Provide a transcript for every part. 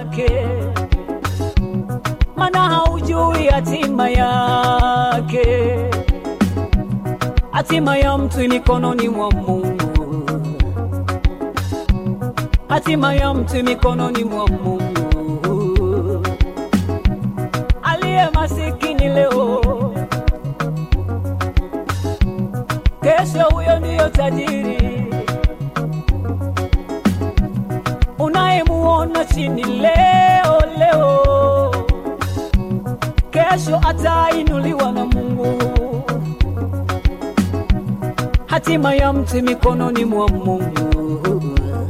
yake, mana haujui hatima yake. Hatima ya mtu mikononi mwa Mungu, hatima ya mtu mikononi mwa Mungu. Aliye masikini leo, kesho huyo ndiyo tajiri. Unayemuona chini leo leo, kesho atainuliwa na Mungu. Hatima ya mtu mikononi mwa Mungu,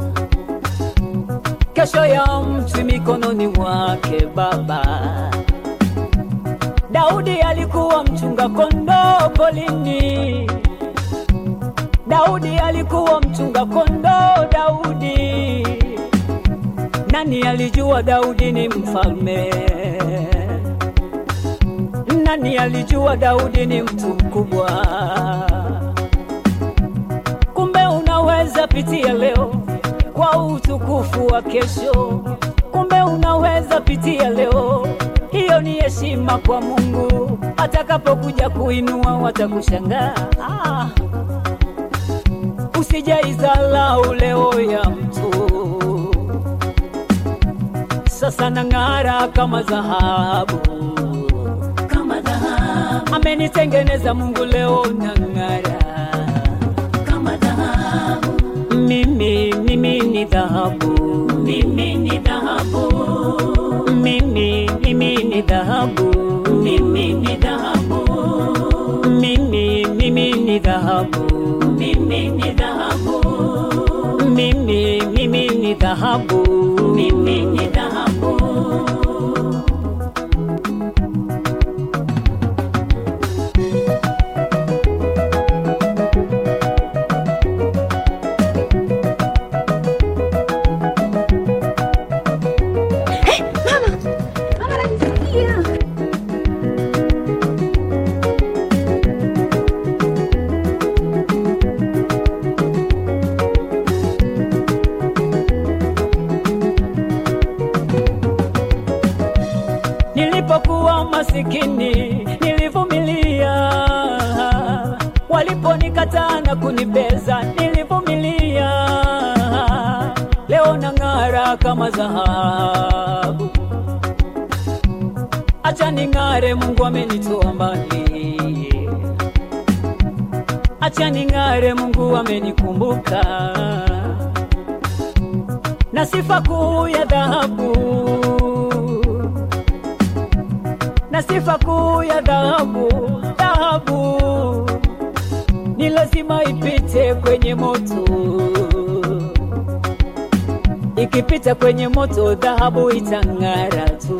kesho ya mtu mikononi mwake Baba. Daudi alikuwa mchunga kondoo polini. Daudi alikuwa mchunga kondoo. Daudi, nani alijua Daudi ni mfalme? Nani alijua Daudi ni mtu mkubwa? Kumbe unaweza pitia leo kwa utukufu wa kesho. Kumbe unaweza pitia leo, hiyo ni heshima kwa Mungu. Atakapokuja kuinua watakushangaa. Ah, usijaizalau leo ya mtu, sasa nang'ara kama dhahabu, kama dhahabu. Amenitengeneza Mungu, leo nang'ara kama dhahabu. Mimi, mimi ni dhahabu, mimi ni dhahabu, mimi, mimi ni dhahabu, mimi ni dhahabu, mimi, mimi ni dhahabu, mimi ni dhahabu, mimi, mimi ni dhahabu, mimi ni dhahabu. Mama ananisikia. Nilipokuwa masikini nilivumilia, waliponikataa na kunibeza nilivumilia. Leo nang'ara kama dhahabu, acha ning'are, Mungu amenitoa mbali, acha ning'are, Mungu amenikumbuka na sifa kuu ya dhahabu na sifa kuu ya dhahabu. Dhahabu ni lazima ipite kwenye moto, ikipita kwenye moto dhahabu itang'ara tu.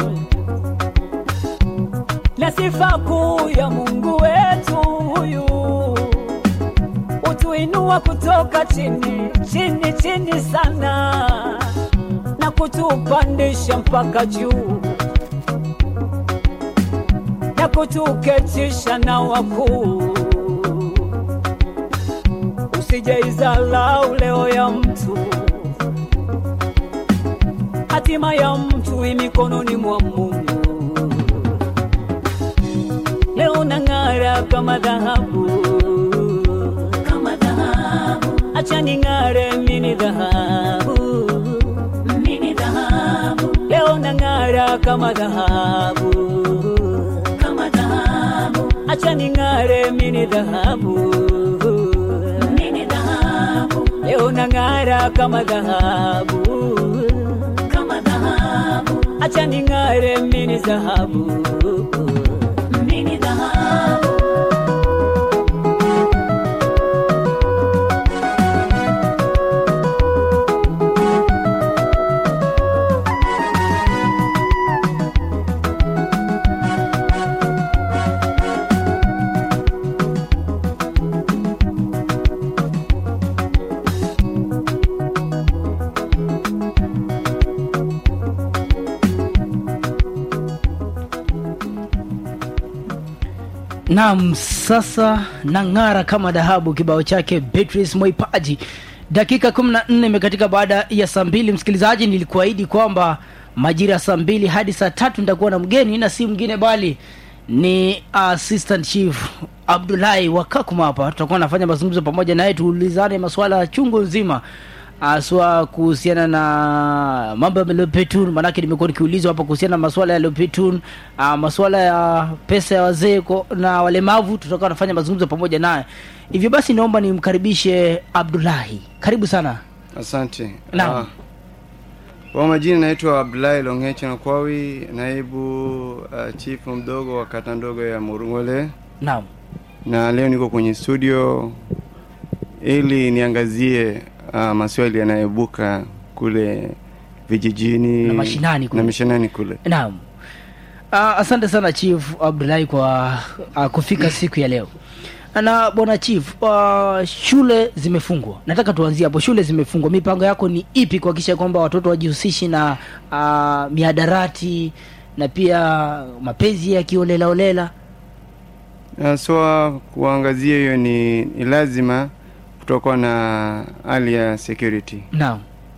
Na sifa kuu ya Mungu wetu huyu utuinua kutoka chini chini chini sana na kutupandisha mpaka juu na kutuketisha na wakuu. Usijeizalau leo ya mtu, hatima ya mtu i mikononi mwa Mungu. Leo nang'ara kama dhahabu, kama dhahabu. Acha ning'are, mini dhahabu, mini dhahabu. Leo nang'ara kama dhahabu, kama dhahabu. Acha ning'are, mini dhahabu, mini dhahabu. Leo nang'ara kama dhahabu, kama dhahabu. Acha ning'are, mini dhahabu, mini dhahabu. Naam, sasa nang'ara kama dhahabu, kibao chake Beatrice Moipaji. Dakika 14 imekatika baada ya saa mbili. Msikilizaji, nilikuahidi kwamba majira ya saa mbili hadi saa tatu nitakuwa na mgeni na si mwingine bali ni assistant chief abdulahi wakakuma hapa tutakuwa nafanya mazungumzo pamoja naye tuulizane masuala ya chungu nzima haswa kuhusiana na mambo ya lopetun maanake nimekuwa nikiulizwa hapa kuhusiana na masuala ya lopetun uh, masuala ya pesa ya wazee ko- na walemavu tutakuwa nafanya mazungumzo pamoja naye hivyo basi naomba nimkaribishe abdulahi karibu sana Asante. Naam. Ah, Kwa majina naitwa Abdullahi Longeche Nakwawi, naibu uh, chief mdogo wa kata ndogo ya Murungole, naam na leo niko kwenye studio ili niangazie uh, maswali yanayoibuka kule vijijini Na mashinani kule. na mashinani kule. naam uh, asante sana chief abdulahi kwa uh, kufika siku ya leo na bwana chief uh, shule zimefungwa nataka tuanzie hapo shule zimefungwa mipango yako ni ipi kuhakikisha kwamba watoto wajihusishi na uh, miadarati na pia mapenzi ya kiolelaolela Haswa kuangazia hiyo ni, ni lazima kutokuwa na hali ya security. naam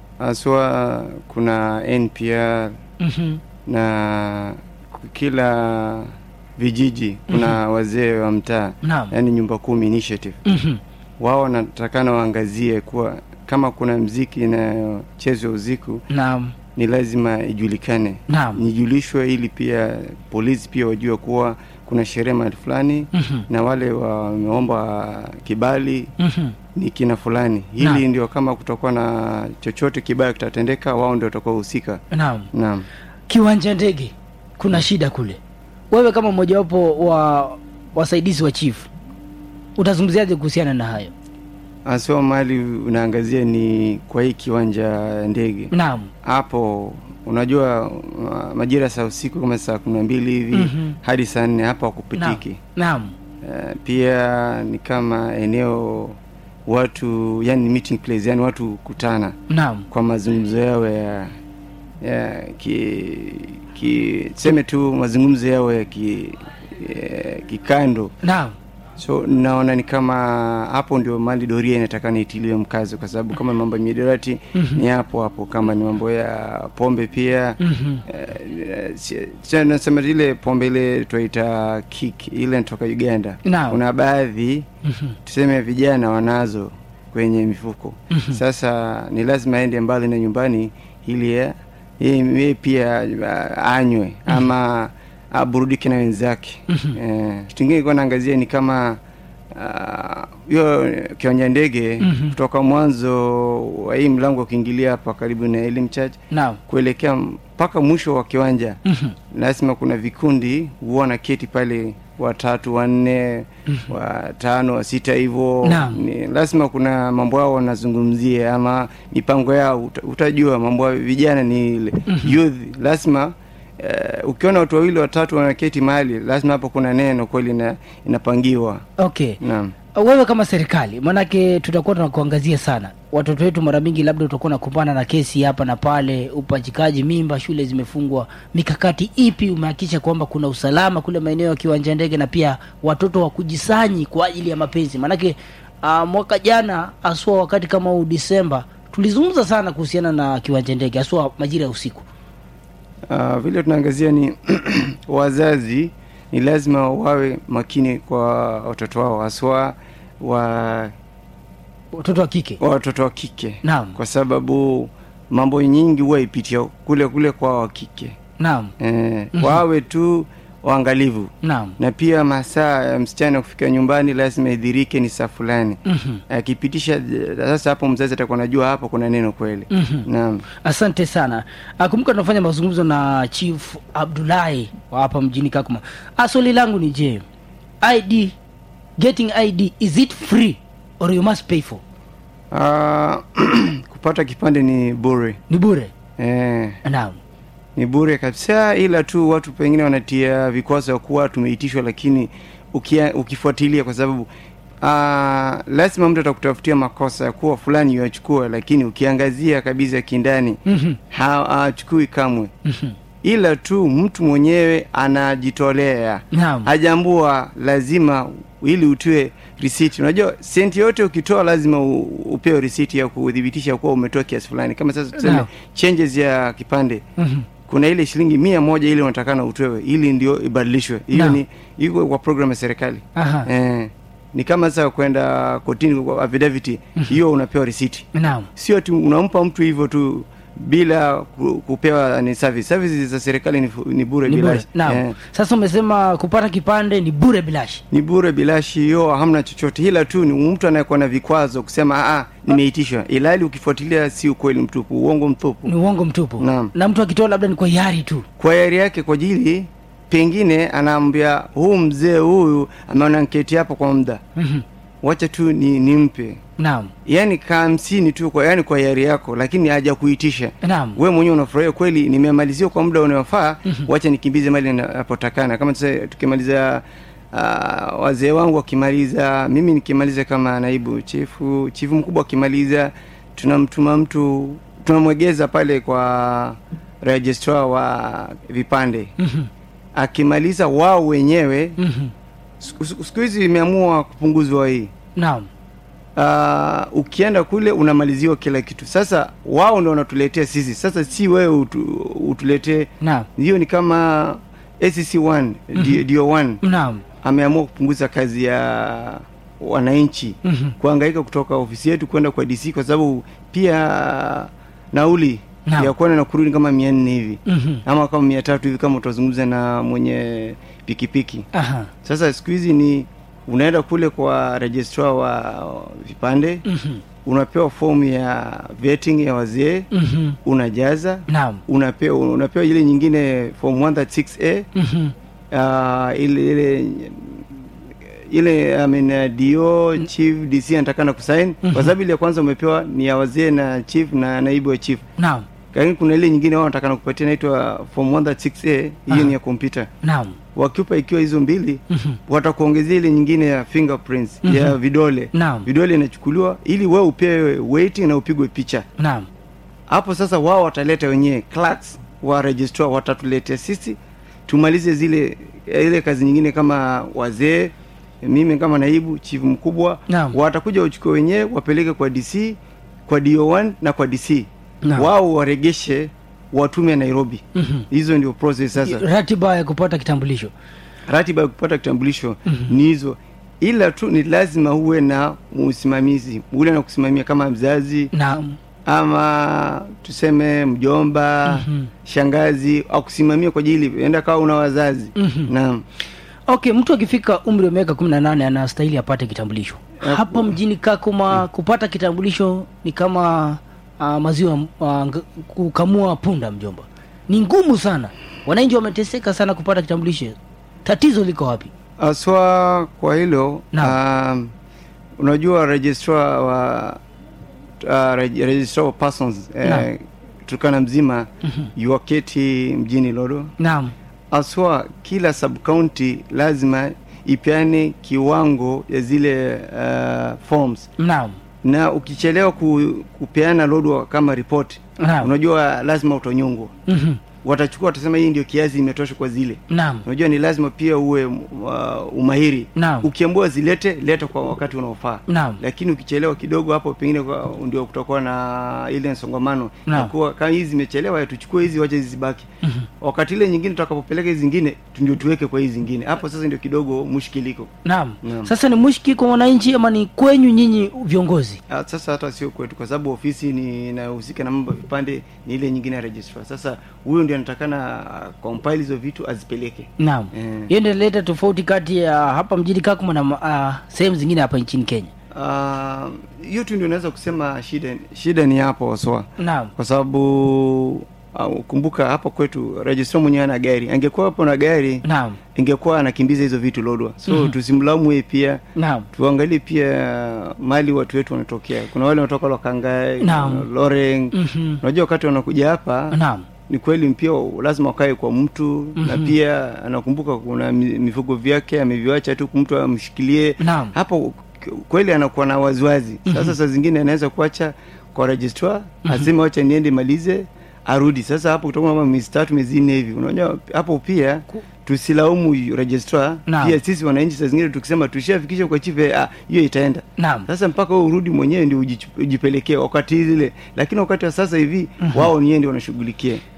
Haswa kuna NPR mm-hmm. na kila vijiji kuna wazee wa mtaa naam yani nyumba kumi initiative mm-hmm. wao wanatakana waangazie kuwa kama kuna mziki inayochezwa usiku naam ni lazima ijulikane naam nijulishwe ili pia polisi pia wajue kuwa kuna sherehe mahali fulani mm-hmm. na wale wameomba kibali mm-hmm. ni kina fulani Naam. hili ndio kama kutakuwa na chochote kibaya kitatendeka wao ndio watakuwa husika naam naam kiwanja ndege kuna shida kule wewe kama mmojawapo wa wasaidizi wa chief utazungumziaje kuhusiana na hayo asio mali unaangazia ni kwa hii kiwanja ndege naam hapo unajua uh, majira saa usiku kama saa kumi na mbili hivi Mhm. hadi saa nne hapo hakupitiki naam uh, pia ni kama eneo watu yani meeting place yani watu kutana naam kwa mazungumzo yao ya ya ki, ki seme tu mazungumzo yao ya ki, ya kikando naam so naona ni kama hapo ndio mali doria inataka niitiliwe mkazo kwa sababu kama mambo ya miadarati Mhm. ni hapo hapo kama ni mambo ya pombe pia Mhm. eh, si- si- nasema ile pombe ile twaita kik ile natoka uganda Naam. kuna baadhi Mhm. tuseme vijana wanazo kwenye mifuko Mhm. sasa ni lazima aende mbali na nyumbani ili ya- yeye yeye pia ah, anywe ama aburudike na wenzake Mhm. eh, kitu ingine ilikuwa naangazia ni kama ah, hiyo kiwanja ndege Mhm. kutoka mwanzo wa hii mlango ukiingilia hapa karibu na Elim Church naam kuelekea mpaka mwisho wa kiwanja Mhm. lazima kuna vikundi huwa na keti pale watatu wanne watano wa sita hivyo Naam. Ni lazima kuna mambo yao wanazungumzia ama mipango yao uta, utajua mambo ya vijana ni ile youth lazima uh, ukiona watu wawili watatu wanaketi mahali lazima hapo kuna neno kweli ina, inapangiwa okay naam wewe kama serikali manake tutakuwa tunakuangazia sana watoto wetu mara mingi labda utakuwa nakumbana na kesi hapa na pale upachikaji mimba shule zimefungwa mikakati ipi umehakikisha kwamba kuna usalama kule maeneo ya kiwanja ndege na pia watoto wa kujisanyi kwa ajili ya mapenzi manake uh, mwaka jana haswa wakati kama huu disemba tulizungumza sana kuhusiana na kiwanja ndege haswa majira ya usiku uh, vile tunaangazia ni wazazi ni lazima wawe makini kwa watoto wao haswa wa watoto wa kike wa watoto wa kike naam kwa sababu mambo nyingi huwa ipitia kule kule kwa wa kike naam eh, Mhm. wawe tu waangalivu naam na pia masaa ya msichana kufika nyumbani lazima idhirike ni saa fulani Mhm. akipitisha sasa hapo mzazi atakuwa najua hapo kuna neno kweli Mhm. naam asante sana Ah, kumbuka tunafanya mazungumzo na chief abdulahi wa hapa mjini kakuma Ah, swali langu ni je id getting id is it free or you must pay for Ah, kupata kipande ni bure ni bure eh, naam ni bure kabisa ila tu watu pengine wanatia vikwazo ya kuwa tumeitishwa lakini ukia, ukifuatilia kwa sababu uh, lazima mtu atakutafutia makosa ya kuwa fulani yachukua lakini ukiangazia kabisa kindani Mhm. hachukui kamwe Mhm. ila tu mtu mwenyewe anajitolea naam hajambua lazima ili utue risiti unajua senti yote ukitoa lazima u- upewe risiti ya kudhibitisha kuwa umetoa kiasi fulani kama sasa tuseme Naam. changes ya kipande Mhm. kuna ile shilingi mia moja ile unatakana utoe ili ndio ibadilishwe hiyo Naam. ni iko kwa program ya serikali Aha. eh, ni kama sasa kwenda kotini kwa affidavit hiyo unapewa risiti naam sio tu unampa mtu hivyo tu bila ku- kupewa ni service services za serikali ni, fu- ni bure ni bure bilashi naam eh, sasa umesema kupata kipande ni bure bilashi ni bure bilashi hiyo hamna chochote ila tu ni mtu anayekuwa na vikwazo kusema ah nimeitishwa ilali ukifuatilia si ukweli mtupu uongo mtupu ni uongo mtupu Naam. na mtu akitoa labda ni kwa hiari tu kwa yari yake kwa ajili pengine anaambia huu mzee huyu ameona nketi hapo kwa muda Mhm. wacha tu ni nimpe naam yaani ka hamsini tu kwa yani kwa yari yako lakini haja kuitisha naam we mwenyewe unafurahia kweli nimemalizia kwa muda unaofaa wacha nikimbize mali napotakana kama tuse, tukimaliza uh, wazee wangu wakimaliza mimi nikimaliza kama naibu chifu chifu mkubwa akimaliza tunamtuma mtu tunamwegeza pale kwa registrar wa vipande Mhm. akimaliza wao wenyewe Mhm. siku siku- siku hizi imeamua kupunguzwa hii naam uh, ukienda kule unamaliziwa kila kitu sasa wao ndo wanatuletea sisi sasa si wewe utu, utuletee naam hiyo ni kama acc1 mm-hmm. dio 1 naam ameamua kupunguza kazi ya wananchi Mhm. kuhangaika kutoka ofisi yetu kwenda kwa dc kwa sababu pia nauli Naam. ya kwenda na kurudi kama mia nne hivi Mhm. ama kama mia tatu hivi kama utazungumza na mwenye pikipiki aha sasa siku hizi ni unaenda kule kwa registrar wa vipande Mhm. unapewa fomu ya vetting ya wazee Mhm. unajaza naam unapewa unapewa ile nyingine form 136a Mhm. uh, ile ile ile I mean, uh, dio chief dc anatakana kusain kwa sababu ile ya kwanza umepewa ni ya wazee na chief na naibu wa chief naam lakini kuna ile nyingine wao wanatakana kupatia inaitwa form 136a hiyo ni ya kompyuta naam wakiupa ikiwa hizo mbili Mhm. watakuongezea ile nyingine ya fingerprints Mhm. ya vidole Naam. vidole inachukuliwa ili wewe upewe weight na upigwe picha naam hapo sasa wao wataleta wenyewe clerks wa registrar watatuletea sisi tumalize zile ile kazi nyingine kama wazee mimi kama naibu chief mkubwa Naam. watakuja wachukue wenyewe wapeleke kwa dc kwa do1 na kwa dc Naam. wao waregeshe watume nairobi Mhm. hizo ndio process sasa ratiba ya kupata kitambulisho ratiba ya kupata kitambulisho ni hizo ila tu ni lazima uwe na msimamizi ule na kusimamia kama mzazi naam ama tuseme mjomba Mhm. shangazi akusimamia kwa ajili enda kawa una wazazi Mhm. naam okay mtu akifika umri wa miaka kumi na nane anastahili apate kitambulisho Hapo- hapa mjini kakuma kupata kitambulisho ni kama uh, maziwa uh, ng- kukamua punda mjomba ni ngumu sana wananchi wameteseka sana kupata kitambulisho tatizo liko wapi aswa kwa hilo Naam. um, unajua registrar wa uh, reg- registrar of persons Naam. eh, turkana mzima yuaketi mjini lodo naam aswa kila sub county lazima ipeane kiwango ya zile uh, forms naam na ukichelewa ku, kupeana lodwa kama ripoti Naam. unajua lazima utonyongwa Mhm. watachukua watasema hii ndio kiasi imetosha kwa zile naam unajua ni lazima pia uwe uh, umahiri Naam. ukiambiwa zilete leta kwa wakati unaofaa Naam. lakini ukichelewa kidogo hapo pengine kwa- ndio kutakuwa na ile msongamano Naam. Ya kuwa kama hizi zimechelewa tuchukue hizi wache hizi zibaki wakati ile nyingine tutakapopeleka hizi zingine tu- ndio tuweke kwa hizi zingine hapo sasa ndio kidogo mushkiliko naam Naam. sasa ni mushki kwa wananchi ama ni kwenyu nyinyi viongozi Ah, sasa hata sio kwetu kwa sababu ofisi ni inahusika na mambo ya vipande ni ile nyingine ya registrar sasa huyo ndio anatakana ah, compile hizo vitu azipeleke naam Eh. hiyo ndio inaleta tofauti kati ya hapa mjini kakuma na uh, sehemu zingine hapa nchini kenya Ah, hiyo tu ndio naweza kusema shida shida ni hapo waswa naam kwa sababu uh, kumbuka hapa kwetu registrar mwenyewe ana gari angekuwa hapo na gari naam ingekuwa anakimbiza hizo vitu lodwa so Mhm. tusimlaumu yeye pia naam tuangalie pia mali watu wetu wanatokea kuna wale wanatoka lokangai Naam. loreng Mhm. unajua wakati wanakuja hapa naam ni kweli pia lazima wakae kwa mtu na Mhm. pia anakumbuka kuna mi- mifugo vyake ameviwacha tu mtu amshikilie Naam. hapo k- kweli anakuwa na waziwazi sasa saa zingine anaweza kuacha kwa registrar aseme wacha niende malize arudi sasa hapo kutoka kama miezi tatu miezi nne hivi unajua hapo pia Ku- tusilaumu registrar Naam. pia sisi wananchi saa zingine tukisema tushafikisha kwa chief eh, ah, hiyo itaenda naam sasa mpaka wewe urudi mwenyewe ndio ujichu- ujipelekee wakati zile lakini wakati wa sasa hivi wao ni yeye ndio wanashughulikia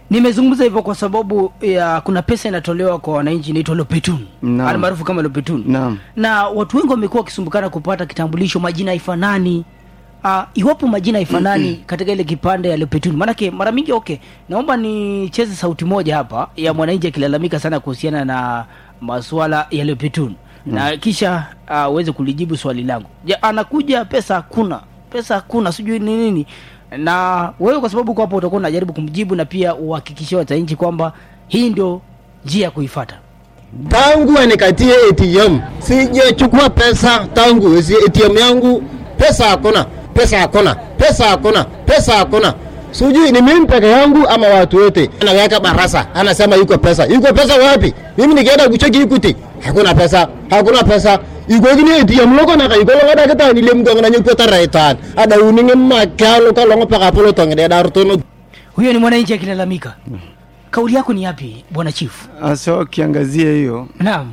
nimezungumza hivyo kwa sababu ya kuna pesa inatolewa kwa wananchi inaitwa lopetun Naam. almaarufu kama lopetun Naam. na watu wengi wamekuwa wakisumbukana kupata kitambulisho majina haifanani Uh, iwapo majina haifanani katika ile kipande ya lopetun maanake mara mingi okay naomba nicheze sauti moja hapa ya mwananchi akilalamika sana kuhusiana na masuala ya lopetun na kisha uh, uweze kulijibu swali langu ja, anakuja pesa hakuna pesa hakuna sijui ni nini na wewe kwa sababu uko hapo utakuwa unajaribu kumjibu na pia uhakikishie wananchi kwamba hii ndio njia ya kuifata tangu anikatie ATM sijachukua pesa tangu si ATM yangu, pesa hakuna, pesa hakuna, pesa hakuna, pesa hakuna. Sijui ni mimi peke yangu ama watu wote. Anaweka barasa, anasema yuko pesa. Yuko pesa wapi? Mimi nikienda kucheki Equity, hakuna pesa, hakuna pesa. Iko gini ATM loko na kai kolo ada kita ni lem gong na nyuko taraitan. Ada uninge makalo kalongo paka polo tongde darutono. huyo ni mwananchi akilalamika kauli yako ni yapi bwana chief hasa wakiangazia hiyo naam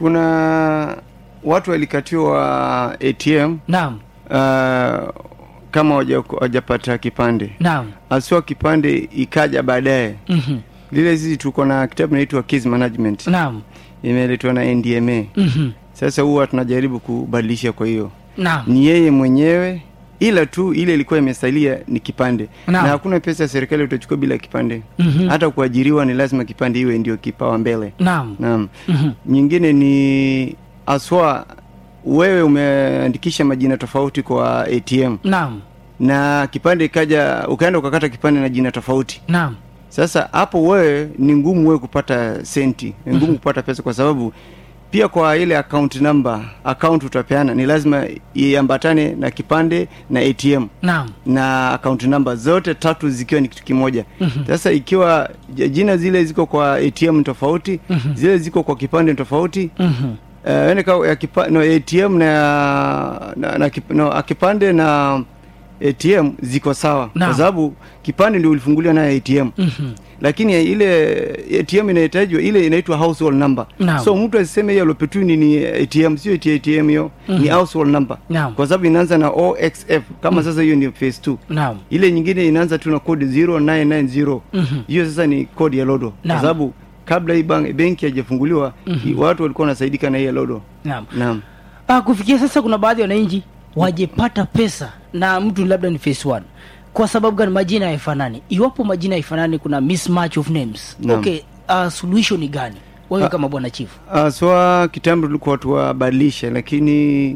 kuna watu walikatiwa atm naam uh, kama hawaja- hawajapata kipande naam haswa kipande ikaja baadaye Mhm. lile sisi tuko na kitabu naitwa case management naam imeletwa na ndma Mhm. sasa huwa tunajaribu kubadilisha kwa hiyo naam ni yeye mwenyewe ila tu ile ilikuwa imesalia ni kipande Naam. na hakuna pesa ya serikali utachukua bila kipande Mhm. hata kuajiriwa ni lazima kipande iwe ndio kipawa mbele naam naam Mhm. nyingine ni aswa wewe umeandikisha majina tofauti kwa atm naam na kipande ikaja ukaenda ukakata kipande na jina tofauti naam sasa hapo wewe ni ngumu wewe kupata senti ni ngumu kupata pesa kwa sababu pia kwa ile account number account utapeana ni lazima iambatane na kipande na atm naam na account number zote tatu zikiwa ni kitu kimoja sasa ikiwa j- jina zile ziko kwa atm tofauti zile ziko kwa kipande tofauti Mhm. uh, yani ka- ya kipa, no, atm na, na, na kip, no, a kipande na atm ziko sawa Naam. kwa sababu kipande ndio ulifunguliwa nayo atm Mhm. lakini ile atm inahitajwa ile inaitwa household number Naam. so mtu asiseme hiyo lopetuni ni atm sio eti atm hiyo ni household number Naam. kwa sababu inaanza na oxf kama sasa hiyo ni phase 2 naam ile nyingine inaanza tu na kodi 0990 Mhm. hiyo sasa ni kodi ya lodo Naam. kwa sababu kabla hii bank- benki haijafunguliwa i- watu walikuwa wanasaidika na hiyo lodo naam naam Ah, kufikia sasa kuna baadhi ya wananchi wajepata pesa na mtu labda ni face one kwa sababu gani majina haifanani iwapo majina haifanani kuna mismatch of names Naam. okay uh, solution ni gani wewe Ah. kama bwana chief Uh, swa kitambo tulikuwa tuwabadilishe lakini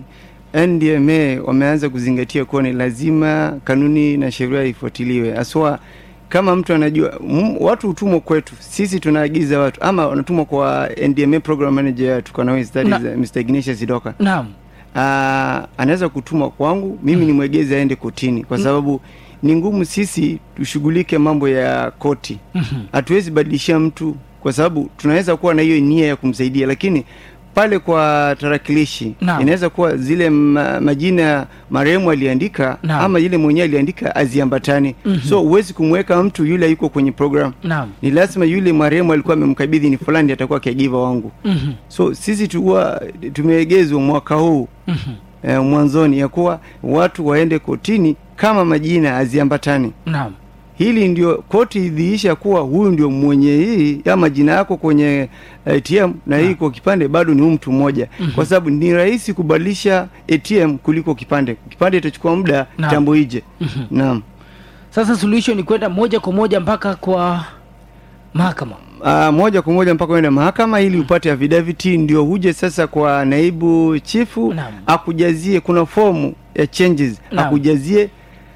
ndma wameanza kuzingatia kuwa ni lazima kanuni na sheria ifuatiliwe aswa kama mtu anajua m, watu hutumwa kwetu sisi tunaagiza watu ama wanatumwa kwa ndma program manager yetu kwa nawezi that Na- is uh, mr ignatius idoka naam uh, anaweza kutuma kwangu mimi nimwegeze aende kotini kwa sababu ni ngumu sisi tushughulike mambo ya koti hatuwezi badilishia mtu kwa sababu tunaweza kuwa na hiyo nia ya kumsaidia lakini pale kwa tarakilishi Naam. inaweza kuwa zile ma, majina marehemu aliandika Naam. ama yule mwenyewe aliandika aziambatani so huwezi kumweka mtu yule yuko kwenye program naam ni lazima yule marehemu alikuwa amemkabidhi ni fulani atakuwa caregiver wangu Mhm. so sisi tuwa tumeegezwa mwaka huu Mhm. eh, mwanzoni ya kuwa watu waende kotini kama majina haziambatani naam hili ndio koti idhiisha kuwa huyu ndio mwenye hii ya majina yako kwenye atm na hii kwa kipande bado ni huyu mtu mmoja kwa sababu ni rahisi kubadilisha atm kuliko kipande kipande itachukua muda Naam. tambo ije naam sasa solution ni kwenda moja kwa moja mpaka kwa mahakama Uh, moja kwa moja mpaka uende mahakama ili upate affidavit ndio huje sasa kwa naibu chifu Naam. akujazie kuna fomu ya changes Naam. akujazie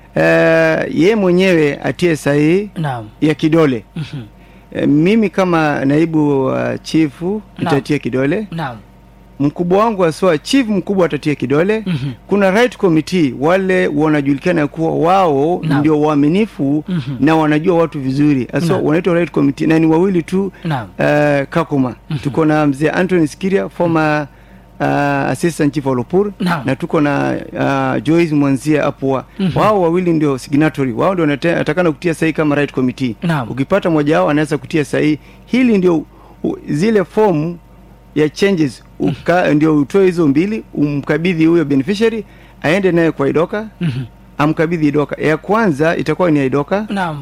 uh, ye mwenyewe atie sahihi naam ya kidole Mhm. uh, mimi kama naibu uh, chifu Naam. nitatia kidole naam mkubwa wangu aswa chief mkubwa atatia kidole Mhm. kuna right committee wale wanajulikana kuwa wao Naam. ndio waaminifu Mhm. na wanajua watu vizuri aswa Naam. wanaitwa right committee na ni wawili tu naam uh, kakuma tuko na mzee anthony skiria former uh, assistant chief olopur Naam. na tuko na uh, joyce mwanzia apua wao wawili ndio signatory wao ndio wanate- watakana kutia sahihi kama right committee Naam. ukipata mmoja wao anaweza kutia sahihi hili ndio u, zile fomu ya changes uka, ndio utoe hizo mbili umkabidhi huyo beneficiary aende naye kwa idoka Mhm. amkabidhi idoka ya kwanza itakuwa ni ya idoka naam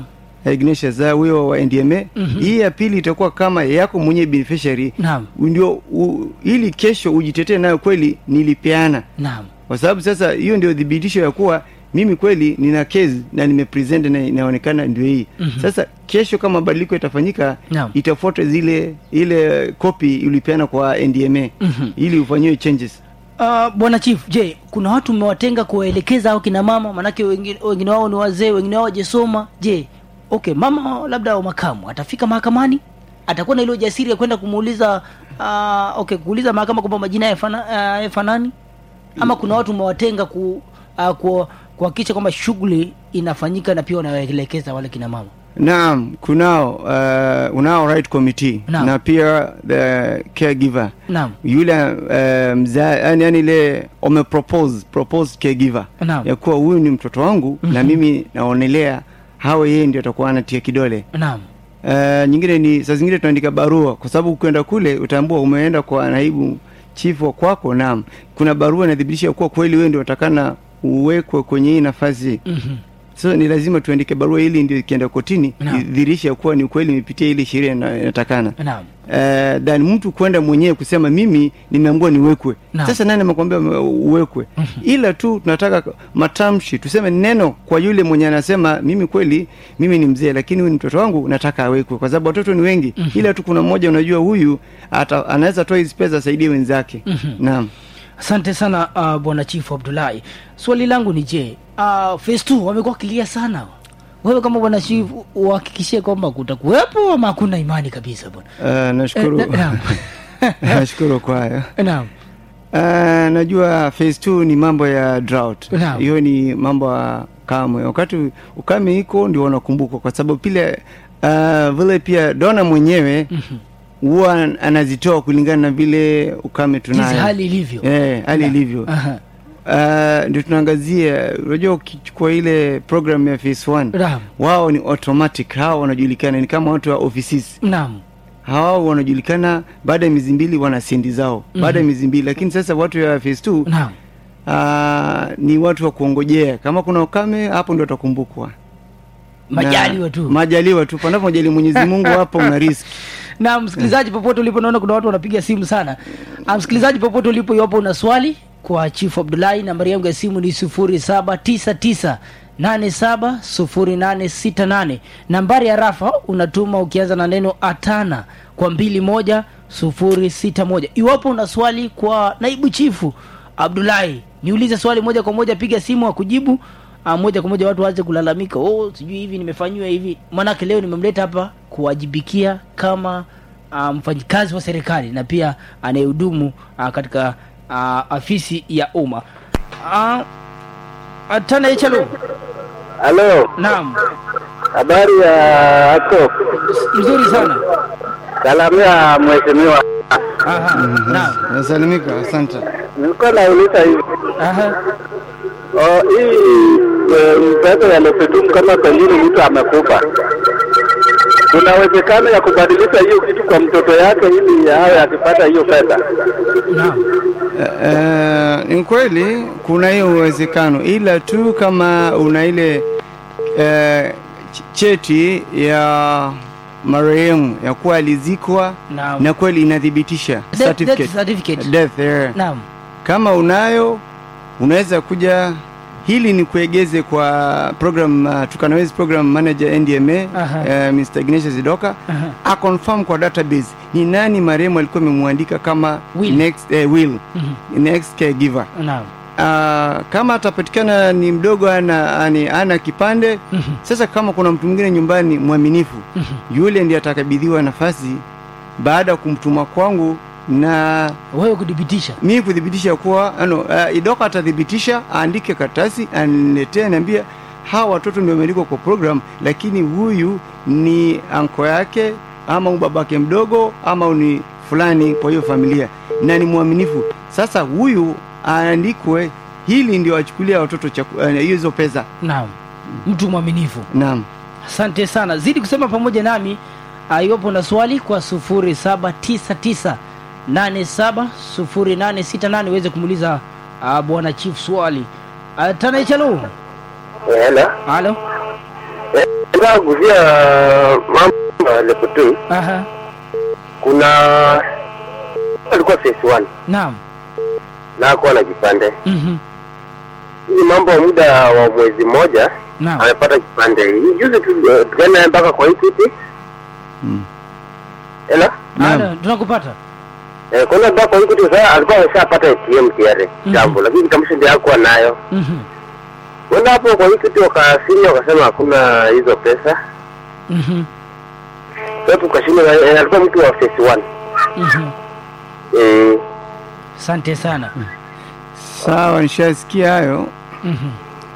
Ignatius ah, huyo wa NDMA Mhm. hii ya pili itakuwa kama yako mwenye beneficiary Naam. ndio u- ili kesho ujitetee nayo kweli nilipeana naam kwa sababu sasa hiyo ndio thibitisho ya kuwa mimi kweli nina case na nimepresent na inaonekana ndio hii Mhm. sasa kesho kama mabadiliko yatafanyika Naam. itafuata zile ile copy ulipeana kwa ndma Mhm. ili ufanyiwe changes Uh, bwana chief je kuna watu mmewatenga kuwaelekeza au kina mama manake wengine, wengine wao ni wazee wengine wao wajasoma je okay mama labda wa makamu atafika mahakamani atakuwa na ile ujasiri ya kwenda kumuuliza uh, okay kuuliza mahakama kwamba majina yafana- uh, yafanani ama kuna watu mmewatenga ku, uh, ku, kuhakikisha kwamba shughuli inafanyika na pia wanawaelekeza wale kina mama naam kunao uh, unao right committee Naam. na pia the caregiver naam yule uh, mza yani, yani ile umepropose propose caregiver Naam. ya kuwa huyu ni mtoto wangu na mimi naonelea hawa yeye ndio atakuwa anatia kidole naam Uh, nyingine ni saa zingine tunaandika barua kwa sababu ukienda kule utaambua umeenda kwa naibu chief wa kwako naam kuna barua inathibitisha kuwa kweli wewe ndio utakana uwekwe kwenye hii nafasi Mhm. so ni lazima tuandike barua ili ndio ikienda kotini Naam. idhirisha kuwa ni kweli imepitia ile sheria ina- inatakana naam uh, then mtu kwenda mwenyewe kusema mimi nimeambiwa niwekwe Naam. sasa nani amekwambia ume- uwekwe ila tu tunataka matamshi tuseme neno kwa yule mwenye anasema mimi kweli mimi ni mzee lakini huyu ni mtoto wangu nataka awekwe kwa sababu watoto ni wengi ila tu kuna mmoja unajua huyu ata, anaweza toa hizi pesa asaidie wenzake naam asante sana uh, bwana chifu abdulahi swali langu ni je uh, phase two wamekuwa kilia sana wewe kama bwana chifu uhakikishie kwamba kutakuwepo ama hakuna imani kabisa bwana uh, nashukuru Eh, na- naam. nashukuru kwayo naam Uh, najua phase two ni mambo ya drought Naam. hiyo ni mambo ya kamwe wakati ukame iko ndio wanakumbukwa kwa sababu pile uh, vile pia dona mwenyewe huwa anazitoa kulingana na vile ukame jinsi tunayo hali ilivyo eh, hali ilivyo Aha. uh, ndio tunaangazia unajua ukichukua ile program ya phase one Naam. wao ni automatic hao wanajulikana ni kama watu wa offices naam hawa wanajulikana baada ya miezi mbili wana sendi zao baada ya miezi mbili lakini sasa watu ya phase two naam Ah, ni watu wa kuongojea kama kuna ukame hapo ndio watakumbukwa Na- majaliwa tu majaliwa tu panapo majali mwenyezi mungu hapo una riski na msikilizaji popote ulipo naona kuna watu wanapiga simu sana Ah, msikilizaji popote ulipo iwapo una swali kwa chief abdulahi nambari yangu ya simu ni 799 870868 nambari ya rafa unatuma ukianza na neno atana kwa 21061 iwapo una swali kwa naibu chifu abdulahi niulize swali moja kwa moja piga simu akujibu Ah, moja kwa moja watu waanze kulalamika oh sijui hivi nimefanyiwa hivi manake leo nimemleta hapa kuwajibikia kama uh, mfanyikazi wa serikali na pia anayehudumu uh, katika uh, afisi ya umma uh, tana echalo Halo, naam habari ya ako mzuri sana salamia mheshimiwa. Aha, naam nasalimika asante Nilikuwa nauliza hivi Aha, oh, hii eh, mtoto ya Lepetum kama pengine mtu amekufa, kuna uwezekano ya kubadilisha hiyo kitu kwa mtoto yake ili awe akipata hiyo pesa? naam Eh, ni kweli kuna hiyo uwezekano ila tu kama una ile eh, ch- cheti ya marehemu ya kuwa alizikwa Naam. na kweli inathibitisha Death- death certificate. certificate. Death, yeah. naam kama unayo unaweza kuja hili ni kuegeze kwa program uh, tukanawezi program manager ndma Aha. uh, mr ignatius idoka Aha. aconfirm kwa database ni nani marehemu alikuwa amemwandika kama Will. next uh, will Mhm. next caregiver naam uh, kama atapatikana ni mdogo ana, ani, ana kipande Mhm. sasa kama kuna mtu mwingine nyumbani mwaminifu yule ndiye atakabidhiwa nafasi baada ya kumtuma kwangu na wewe kudhibitisha mimi kuthibitisha kuwa ano, uh, idoka atathibitisha aandike karatasi aniletee niambia hawa watoto ndio wameandikwa kwa program lakini huyu ni anko yake ama huyu babake mdogo ama ni fulani kwa hiyo familia na ni mwaminifu sasa huyu aandikwe hili ndio achukulia watoto chaku- eh, hizo pesa naam mtu mwaminifu naam asante sana zidi kusema pamoja nami uh, iwapo na swali kwa 799870868 uweze kumuuliza uh, bwana chief swali uh, tanaichalo Hello. halo Nataka kuzia mambo ya Leputu. Aha. Kuna alikuwa phase one Naam. na hakuwa na kipande. Mhm. Hii mambo ya muda wa mwezi mmoja Naam. amepata kipande. Hii Juzi tu eh, tukaenda naye mpaka kwa Equity. Mm. Ela? Naam. Ada, tunakupata. Eh, kwenda mpaka kwa Equity sasa alikuwa ameshapata ATM tayari Mhm. jambo, lakini kitambulisho ndio hakuwa nayo. Mhm. Kwenda hapo kwa Equity wakasinya wakasema hakuna hizo pesa. Mhm. Sasa tukashinda eh, alikuwa mtu wa phase one. Mhm. Eh, Asante sana. sawa nishasikia hayo Mhm.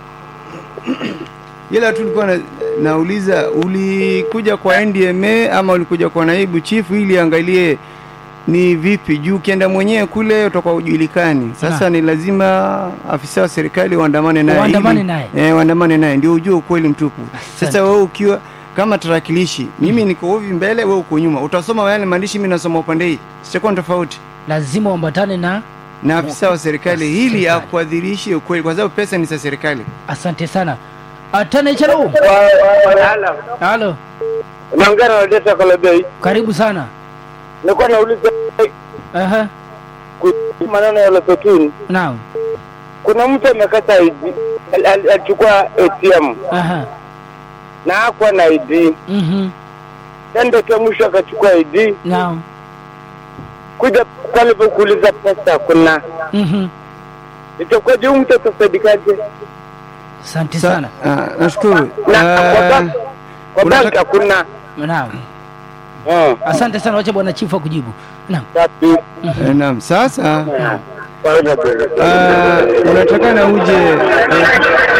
ila tu nilikuwa na, nauliza ulikuja kwa ndma ama ulikuja kwa naibu chifu ili angalie ni vipi juu ukienda mwenyewe kule utakuwa ujulikani sasa Na. ni lazima afisa wa serikali waandamane naye Waandamane ili- naye. eh, waandamane naye ndio ujue ukweli mtupu Asante. sasa wewe ukiwa kama tarakilishi mimi niko hivi mbele wewe uko nyuma utasoma yale maandishi mimi nasoma upande hii sitakuwa ni tofauti Lazima uambatane na na afisa wa serikali Wa ili serikali. akuadhirishe ukweli kwa sababu pesa ni za serikali asante sana. Atana Ichalo. Halo. Naongea na Odeta Kolobei. Karibu sana. Nilikuwa nauliza Aha. kuhusu maneno ya Lepetuni. Naam. Kuna mtu amekata ID, al- al- alichukua ATM Aha. na hakuwa na ID, Mhm. tendo kia mwisho akachukua ID, Naam. kuja pale pa kuuliza pesa kuna Mhm. itakuwaje huyu mtu atasaidikaje? Asante Sa- sana. ah, nashukuru Na kwa Ah, bank- kwa unataka- bank hakuna Naam. Eh, Asante sana, wacha bwana chifu akujibu. Naam. tatu. eh, naam sasa Kwa hiyo ndio- uh, unatakana uje eh,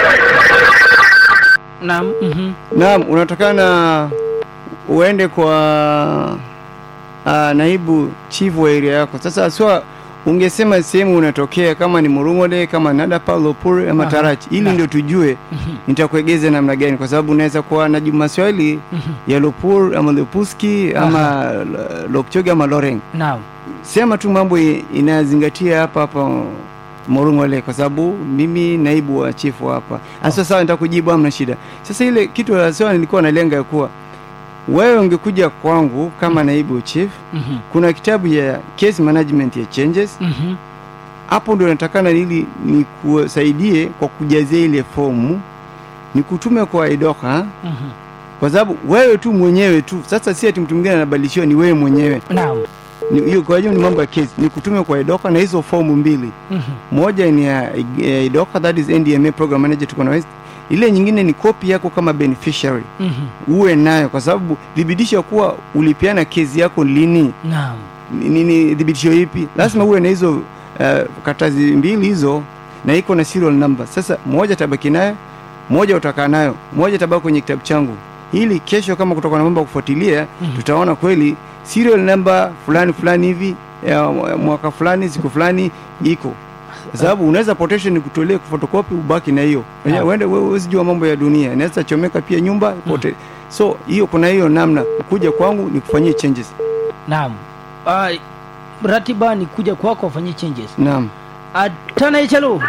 Naam. Mhm. naam unatakana uende kwa uh, naibu chief wa area yako sasa aswa ungesema sehemu unatokea kama ni murungole kama nadapa lopur ama Aha. tarachi ili Na. ndio tujue Mhm. nitakuegeza namna gani kwa sababu unaweza kuwa najibu maswali Mhm. ya lopur ama lopuski ama lokchogi ama loreng Naam. sema tu mambo i- inayozingatia hapa hapa Morungole kwa sababu mimi naibu wa chifu hapa. Sasa sawa, nitakujibu hamna shida. Sasa ile kitu la sawa nilikuwa nalenga ya kuwa wewe ungekuja kwangu kama naibu chief, Mhm. kuna kitabu ya case management ya changes Mhm. hapo ndio natakana ili nikusaidie kwa kujazia ile fomu nikutume kwa idoka Mhm. kwa sababu wewe tu mwenyewe tu sasa si ati mtu mwingine anabadilishiwa ni wewe mwenyewe Naam. Ni- hiyo kwa hiyo ni mambo ya kesi ni kutume kwa idoka na hizo fomu mbili Mhm. moja ni ya ya idoka that is ndma program manager tuko na West. ile nyingine ni kopi yako kama beneficiary Mhm. uwe nayo kwa sababu thibitisho kuwa ulipiana kesi yako lini Naam. ni, ni, ni thibitisho ipi lazima uwe na hizo uh, katazi mbili hizo na iko na serial number sasa moja tabaki nayo moja utakaa nayo moja tabaki kwenye kitabu changu ili kesho kama kutoka na mambo ya kufuatilia Mhm. tutaona kweli serial number fulani fulani hivi ya mwaka fulani siku fulani iko kwa sababu unaweza potesha ni kutolee fotokopi ubaki na hiyo Ah. uende wewe huwezi jua mambo ya dunia inaweza chomeka pia nyumba pote so hiyo kuna hiyo namna kuja kwangu ni kufanyia changes Naam. Ah, ratiba ni kuja kwako wafanyie changes. naam Atana Ichalo.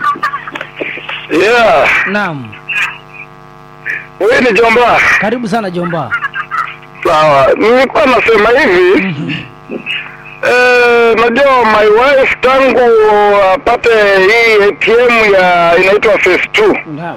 Yeah, Naam. huyu ni Jomba. Karibu sana Jomba. Sawa, nilikuwa nasema hivi eh, najua my wife tangu apate hii ATM ya inaitwa phase 2 Naam.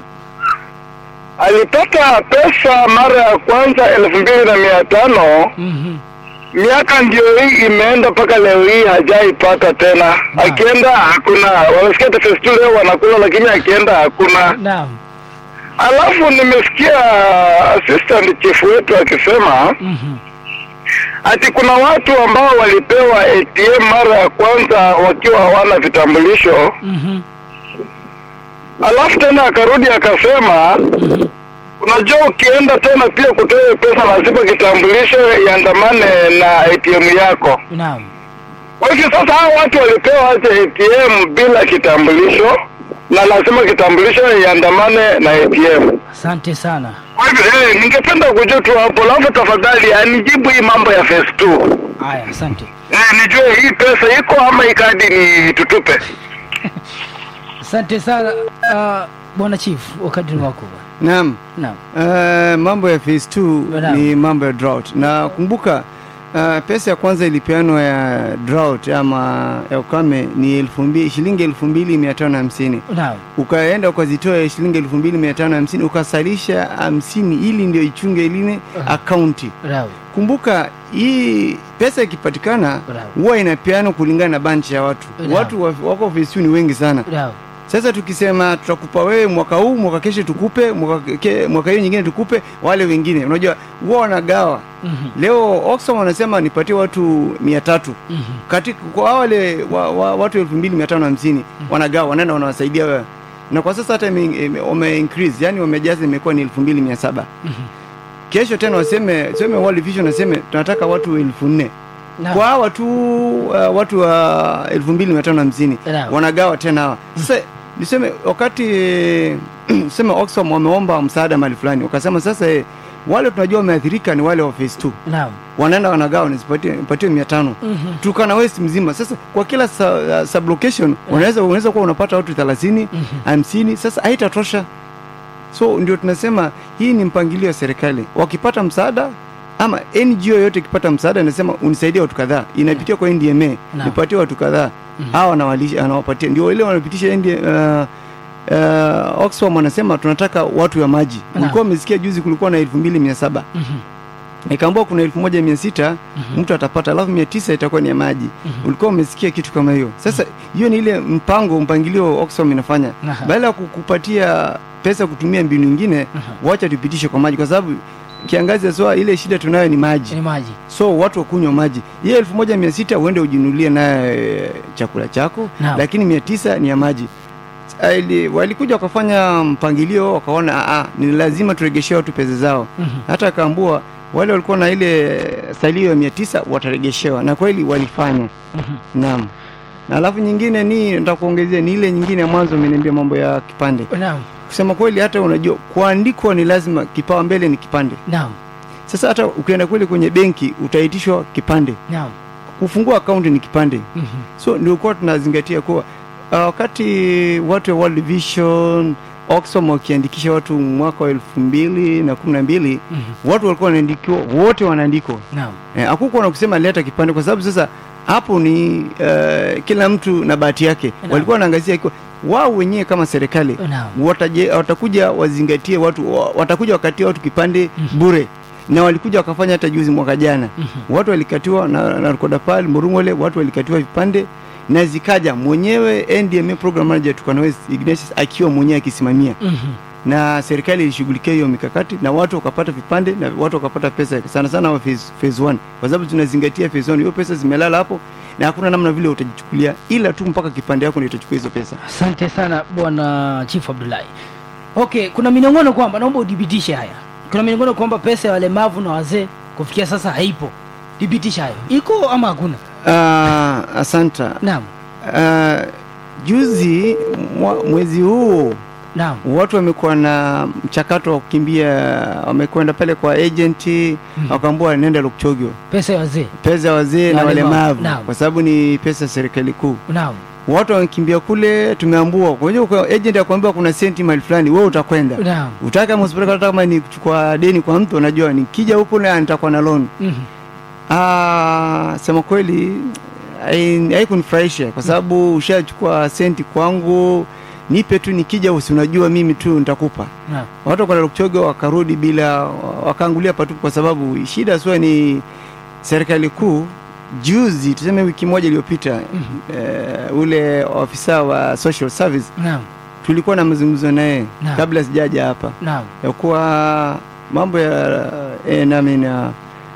alipata pesa mara ya kwanza elfu mbili na mia tano Mhm. miaka ndio hii imeenda mpaka leo hii hajaipata tena akienda hakuna wamesikia ati phase 2 leo wanakula lakini akienda hakuna Naam. alafu nimesikia assistant chief wetu akisema Mhm. ati kuna watu ambao walipewa ATM mara ya kwanza wakiwa hawana vitambulisho, Mhm. alafu tena akarudi akasema, unajua ukienda tena pia kutoa pesa lazima kitambulisho iandamane na ATM yako. Naam. Kwa hivyo sasa hao watu walipewa aje ATM bila kitambulisho na lazima kitambulisho iandamane na ATM. Asante sana. Kwa hivyo eh, ningependa kujua tu hapo, alafu tafadhali anijibu hii mambo ya phase 2. Haya, asante. Eh, nijue hii pesa iko ama hii kadi ni tutupe. Asante sana uh, bwana chief, wakati ni wako bwana. naam naam Uh, mambo ya phase 2 Naam. ni mambo ya drought na kumbuka uh, pesa ya kwanza ilipeanwa ya drought ama ya ukame ni elfu mbili, shilingi elfu mbili mia tano hamsini naam ukaenda ukazitoa shilingi elfu mbili mia tano hamsini ukasalisha hamsini ili ndio ichunge iline akaunti naam kumbuka hii pesa ikipatikana Bravo. huwa inapeanwa kulingana na banchi ya watu Bravo. watu wa- wako phase 2 ni wengi sana naam sasa tukisema tutakupa wewe mwaka huu mwaka kesho tukupe mwaka ke- mwaka hiyo nyingine tukupe wale wengine unajua huwa wanagawa Mhm. leo Oxfam wanasema nipatie watu mia tatu Mhm. katika kwa wale wa, wa, watu elfu mbili mia tano hamsini wanagawa wanaenda wanawasaidia wewe na kwa sasa hata ime- ime- wame increase yani wamejaza imekuwa ni elfu mbili mia saba kesho tena waseme seme World Vision waseme tunataka watu elfu nne Naam. kwa hawa tu uh, watu wa elfu mbili mia tano hamsini Naam. wanagawa tena hawa sasa niseme wakati sema Oxfam wameomba msaada mahali fulani wakasema sasa eh, wale tunajua wameathirika ni wale wa phase 2 naam wanaenda wanagawa nisipatie mia tano Mhm. Turkana West mzima sasa kwa kila sa, uh, sublocation unaweza unaweza kuwa unapata watu 30 hamsini sasa haitatosha so ndio tunasema hii ni mpangilio wa serikali wakipata msaada ama NGO yote ikipata msaada inasema unisaidie watu kadhaa inapitia kwa NDMA Naam. nipatie watu kadhaa hawa anawalisha anawapatia ndio ile wanapitisha ND, uh, uh, Oxfam wanasema tunataka watu ya maji Naam. ulikuwa umesikia juzi kulikuwa na elfu mbili mia saba Mhm. ikaambua kuna elfu moja mia sita mtu atapata alafu mia tisa itakuwa ni ya maji ulikuwa umesikia kitu kama hiyo sasa hiyo ni ile mpango mpangilio Oxfam inafanya Aha. badala ya kukupatia pesa kutumia mbinu ingine wacha tupitishe kwa maji kwa sababu kiangazi aswa ile shida tunayo ni maji ni maji so watu wakunywa maji hiyo elfu moja mia sita uende ujinunulie naye eh, chakula chako Naam. lakini mia tisa ni ya maji Ah, ili- walikuja wakafanya mpangilio wakaona "Ah, ah, ni lazima turegeshee watu pesa zao Mhm. hata akaambua wale walikuwa na ile salio ya mia tisa wataregeshewa na kweli walifanya naam na alafu nyingine ni nitakuongezea ni ile nyingine ya mwanzo umeniambia mambo ya kipande naam kusema kweli hata unajua kuandikwa ni lazima kipawa mbele ni kipande naam sasa hata ukienda kule kwenye benki utaitishwa kipande naam kufungua akaunti ni kipande Mhm. so ndio kuwa tunazingatia kuwa uh, wakati watu wa World Vision Oxfam wakiandikisha watu mwaka wa elfu mbili na kumi na mbili Mhm. watu walikuwa wanaandikiwa wote wanaandikwa naam Eh, hakukuwa na kusema leta kipande kwa sababu sasa hapo ni uh, kila mtu na bahati yake Naam. walikuwa wanaangazia ikiwa wao wenyewe kama serikali Naam. wataje, watakuja wazingatie watu wa- watakuja wakatia watu kipande bure na walikuja wakafanya hata juzi mwaka jana watu walikatiwa na, na Kodapal Murungole watu walikatiwa vipande na zikaja mwenyewe NDMA program manager Turkana West Ignatius akiwa mwenyewe akisimamia Mhm. na serikali ilishughulikia hiyo mikakati na watu wakapata vipande na watu wakapata pesa sana sana wa phase, phase one kwa sababu tunazingatia phase one hiyo pesa zimelala hapo na hakuna namna vile utajichukulia ila tu mpaka kipande yako ndio itachukua hizo pesa asante sana bwana chief abdullahi okay kuna minong'ono kwamba naomba udhibitishe haya kuna minong'ono kwamba pesa ya walemavu na wazee kufikia sasa haipo dhibitisha hayo iko ama hakuna uh, asanta naam uh, juzi mwa, mwezi huu naam watu wamekuwa na mchakato wa kukimbia wamekwenda pale kwa agenti wakaambua nenda Lukchogyo pesa ya wazee pesa ya wazee Na na walemavu. walemavu Naam. kwa sababu ni pesa ya serikali kuu naam watu wamekimbia kule tumeambua kwa hiyo kwa agent akwambia kuna senti mahali fulani wewe utakwenda naam utaka kama usipeleka hata kama ni kuchukua deni kwa mtu unajua nikija huku na nitakuwa na loan Mhm. ah sema kweli hai- haikunifurahisha kwa sababu ushachukua senti kwangu nipe tu nikija usi unajua mimi tu nitakupa naam watu wakaenda Lukchogo wakarudi bila wakaangulia patupu kwa sababu shida sio ni serikali kuu juzi tuseme wiki moja iliyopita eh, ule ofisa wa social service naam tulikuwa na mazungumzo naye Naam. kabla sijaja hapa naam ya kuwa mambo ya eh, nami na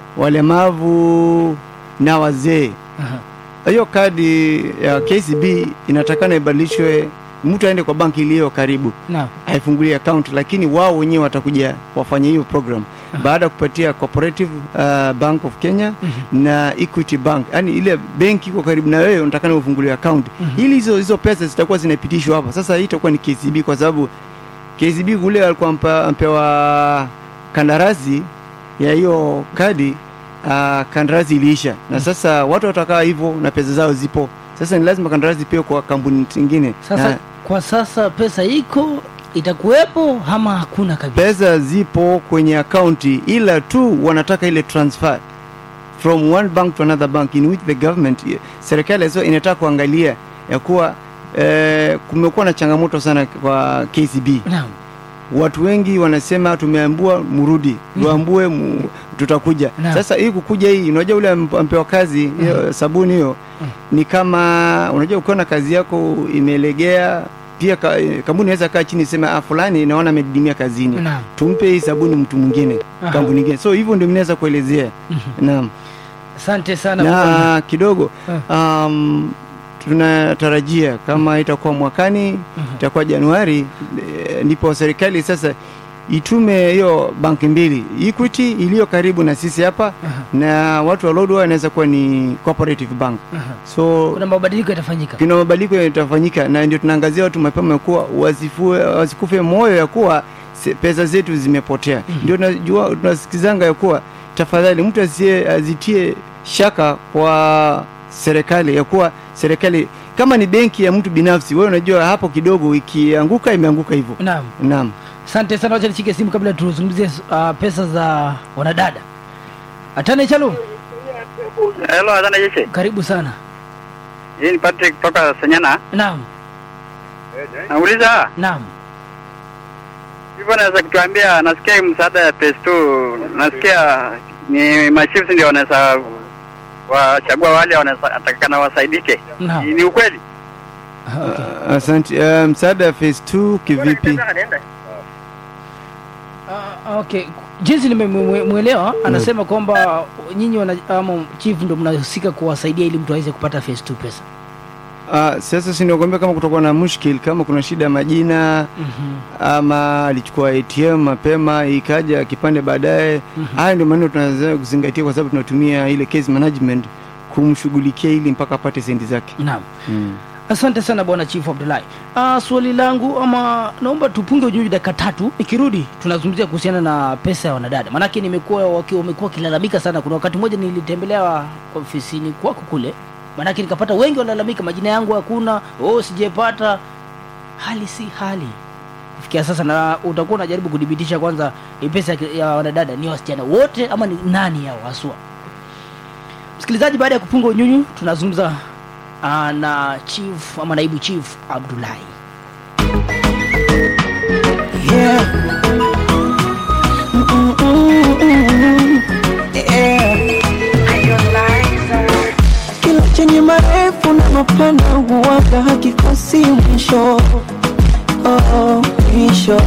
walemavu na wazee Aha. hiyo kadi ya KCB inatakana ibadilishwe mtu aende kwa banki iliyo karibu naam haifungulie account lakini wao wenyewe watakuja wafanye hiyo program baada ya kupatia cooperative uh, bank of kenya na equity bank yani ile benki iko karibu na wewe unatakana ufungulie account ili hizo hizo pesa zitakuwa zinapitishwa hapa sasa hii itakuwa ni kcb kwa sababu kcb kule alikuwa ampa- ampewa kandarasi ya hiyo kadi uh, kandarasi iliisha na sasa watu watakaa hivyo na pesa zao zipo sasa ni lazima kandarasi pia kwa kampuni zingine sasa Na- kwa sasa pesa iko itakuwepo ama hakuna kabisa pesa zipo kwenye akaunti ila tu wanataka ile transfer from one bank to another bank in which the government serikali sasa inataka kuangalia ya kuwa eh, kumekuwa na changamoto sana kwa KCB naam watu wengi wanasema tumeambua mrudi tuambue mu, tutakuja Naam. sasa hii kukuja hii unajua ule amp- ampewa kazi hiyo sabuni hiyo ni kama unajua ukiona kazi yako imelegea pia ka, kampuni inaweza kaa chini sema ah, fulani naona amedidimia kazini Naam. tumpe hii sabuni mtu mwingine Aha. kampuni nyingine so hivyo ndio minaweza kuelezea naam asante sana bwana. na kidogo um, tunatarajia kama itakuwa mwakani itakuwa januari eh, ndipo serikali sasa itume hiyo banki mbili equity iliyo karibu na sisi hapa na watu wa lodwa inaweza kuwa ni cooperative bank so kuna mabadiliko yatafanyika kuna mabadiliko yatafanyika na ndio tunaangazia watu mapema ya kuwa wasifue wasikufe moyo ya kuwa se- pesa zetu zimepotea ndio tunajua tunasikizanga ya kuwa tafadhali mtu asie azitie shaka kwa serikali ya kuwa serikali kama ni benki ya mtu binafsi wewe unajua hapo kidogo ikianguka imeanguka hivyo naam naam asante sana wacha nishike simu kabla tuzungumzie uh, pesa za wanadada atane chalo Hello, asante jeshi. karibu sana Hii ni Patrick kutoka Senyana. naam Nauliza naam hivyo, naweza kutuambia, nasikia hii msaada ya phase 2 nasikia ni machiefs ndio wanaweza wachagua wale wanaweza atakana wasaidike. Naam. Ni- Ni ukweli? Ah, okay. asante uh, msaada wa phase 2 kivipi Ah, okay jinsi nimemwelewa anasema kwamba nyinyi wana ama chief ndo mnahusika kuwasaidia ili mtu aweze kupata phase 2 pesa Uh, sasa sinakwambia kama kutakuwa na mushkil kama kuna shida ya majina ama alichukua ATM mapema ikaja kipande baadaye haya ndio maneno tunaweza kuzingatia kwa sababu tunatumia ile case management kumshughulikia ili mpaka apate sendi zake naam mm. asante sana bwana chief abdullahi uh, swali langu ama naomba tupunge ujuji dakika tatu ikirudi tunazungumzia kuhusiana na pesa ya wanadada maanake nimekuwa waki- wamekuwa wakilalamika sana kuna wakati mmoja nilitembelea ofisini kwako kule maanake nikapata wengi wanalalamika majina yangu hakuna oh sijepata hali si hali kufikia sasa na utakuwa unajaribu kudhibitisha kwanza hii pesa ya- ya wanadada ni wasichana wote ama ni nani yao haswa msikilizaji baada ya kupunga unyunyu tunazungumza uh, na chief ama naibu chief abdulahi Yeah. Mm-mm-mm-mm. Yeah. Kila chenye marefu na mapana huwaga hakikosi mwisho oh, mwisho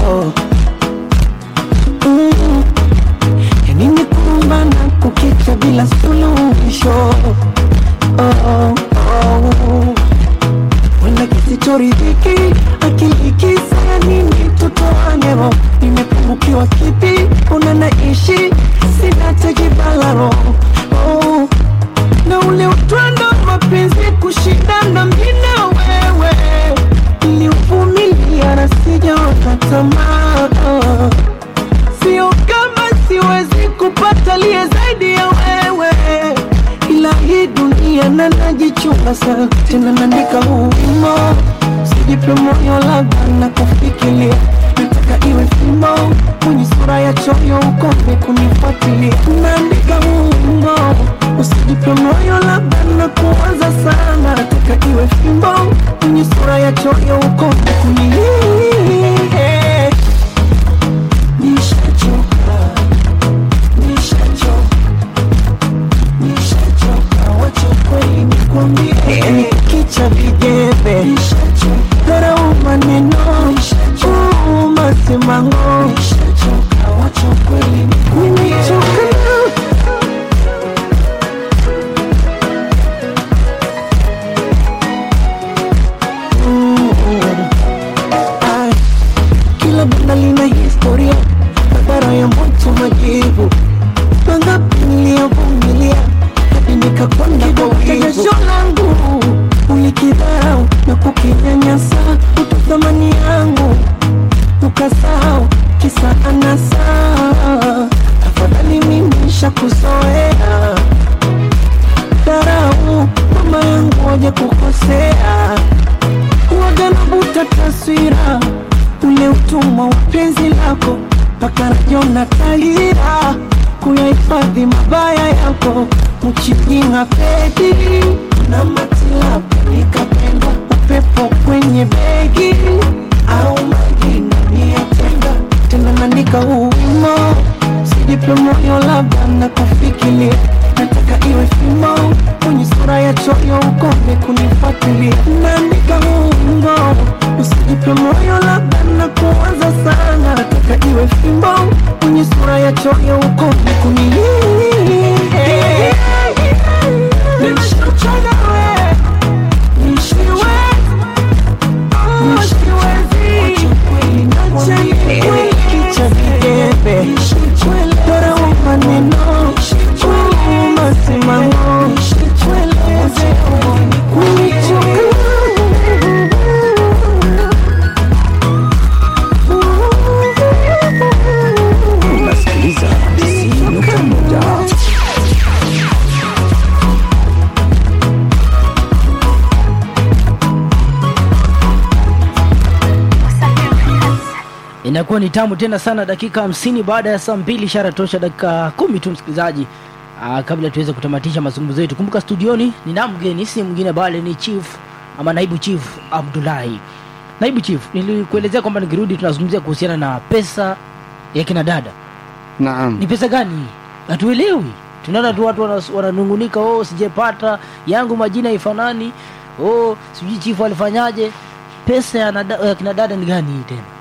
mm. yanini kumbana kukita bila suluhisho oh, oh. wenda kisichoridhiki akili ikisaya nini tutoanero nimepungukiwa kipi una naishi sina tekibalaro oh. na ule utwando wa mapenzi kushindana mina wewe niliuvumilia na sijaona tamaa sio kama siwezi kupata liye zaidi ya wewe ila hii dunia na najichunga sana tena naandika huu wimo sijipe moyo labda na kufikiria nataka iwe fimo mwenye sura ya choyo ukome kunifuatilia naandika huu wimo usijipe moyo labda na kuanza sana nataka iwe fimbo mwenye sura ya choyo ukome kunilia nishachoka nishachoka nishachoka wacha kweli nikwambie kicha vijembe dharau maneno uuma simango nishachoka wacha kweli nimechoka Ai, kila banda lina historia barabara ya moto majivu mangapi niliyovumilia hadi nikakwenda kwa jasho langu ulikidharau na kukinyanyasa utu thamani yangu ukasahau kisa anasa afadhali mimi shakuzoea dharau mama yangu waje kukosea waga navuta taswira ule utumwa upenzi lako mpaka rajona tahira kuyahifadhi mabaya yako mchipinga pedi na matilabu nikapenda upepo kwenye begi au magina niyatenga tena naandika huu wimo sijipe moyo labda na kufikiria nataka iwe fimo kwenye sura ya choyo ukome kunifuatilia naandika huu wimbo usijipe moyo labda na kuanza sana nataka iwe fimbo kwenye sura ya choyo ukome kunilia Nishachoka we, nishiwe unasikiliza nukta moja inakuwa ni tamu tena sana dakika hamsini baada ya saa mbili ishara tosha dakika kumi tu msikilizaji Aa, kabla tuweze kutamatisha mazungumzo yetu kumbuka studioni nina mgeni si mwingine bali ni chief ama naibu chief abdulahi naibu chief nilikuelezea kwamba nikirudi tunazungumzia kuhusiana na pesa ya kina dada naam ni pesa gani hatuelewi tunaona tu watu wanas- wananungunika oh sijepata yangu majina ifanani oh sijui chifu alifanyaje pesa ya, nada, ya kina dada ni gani hii tena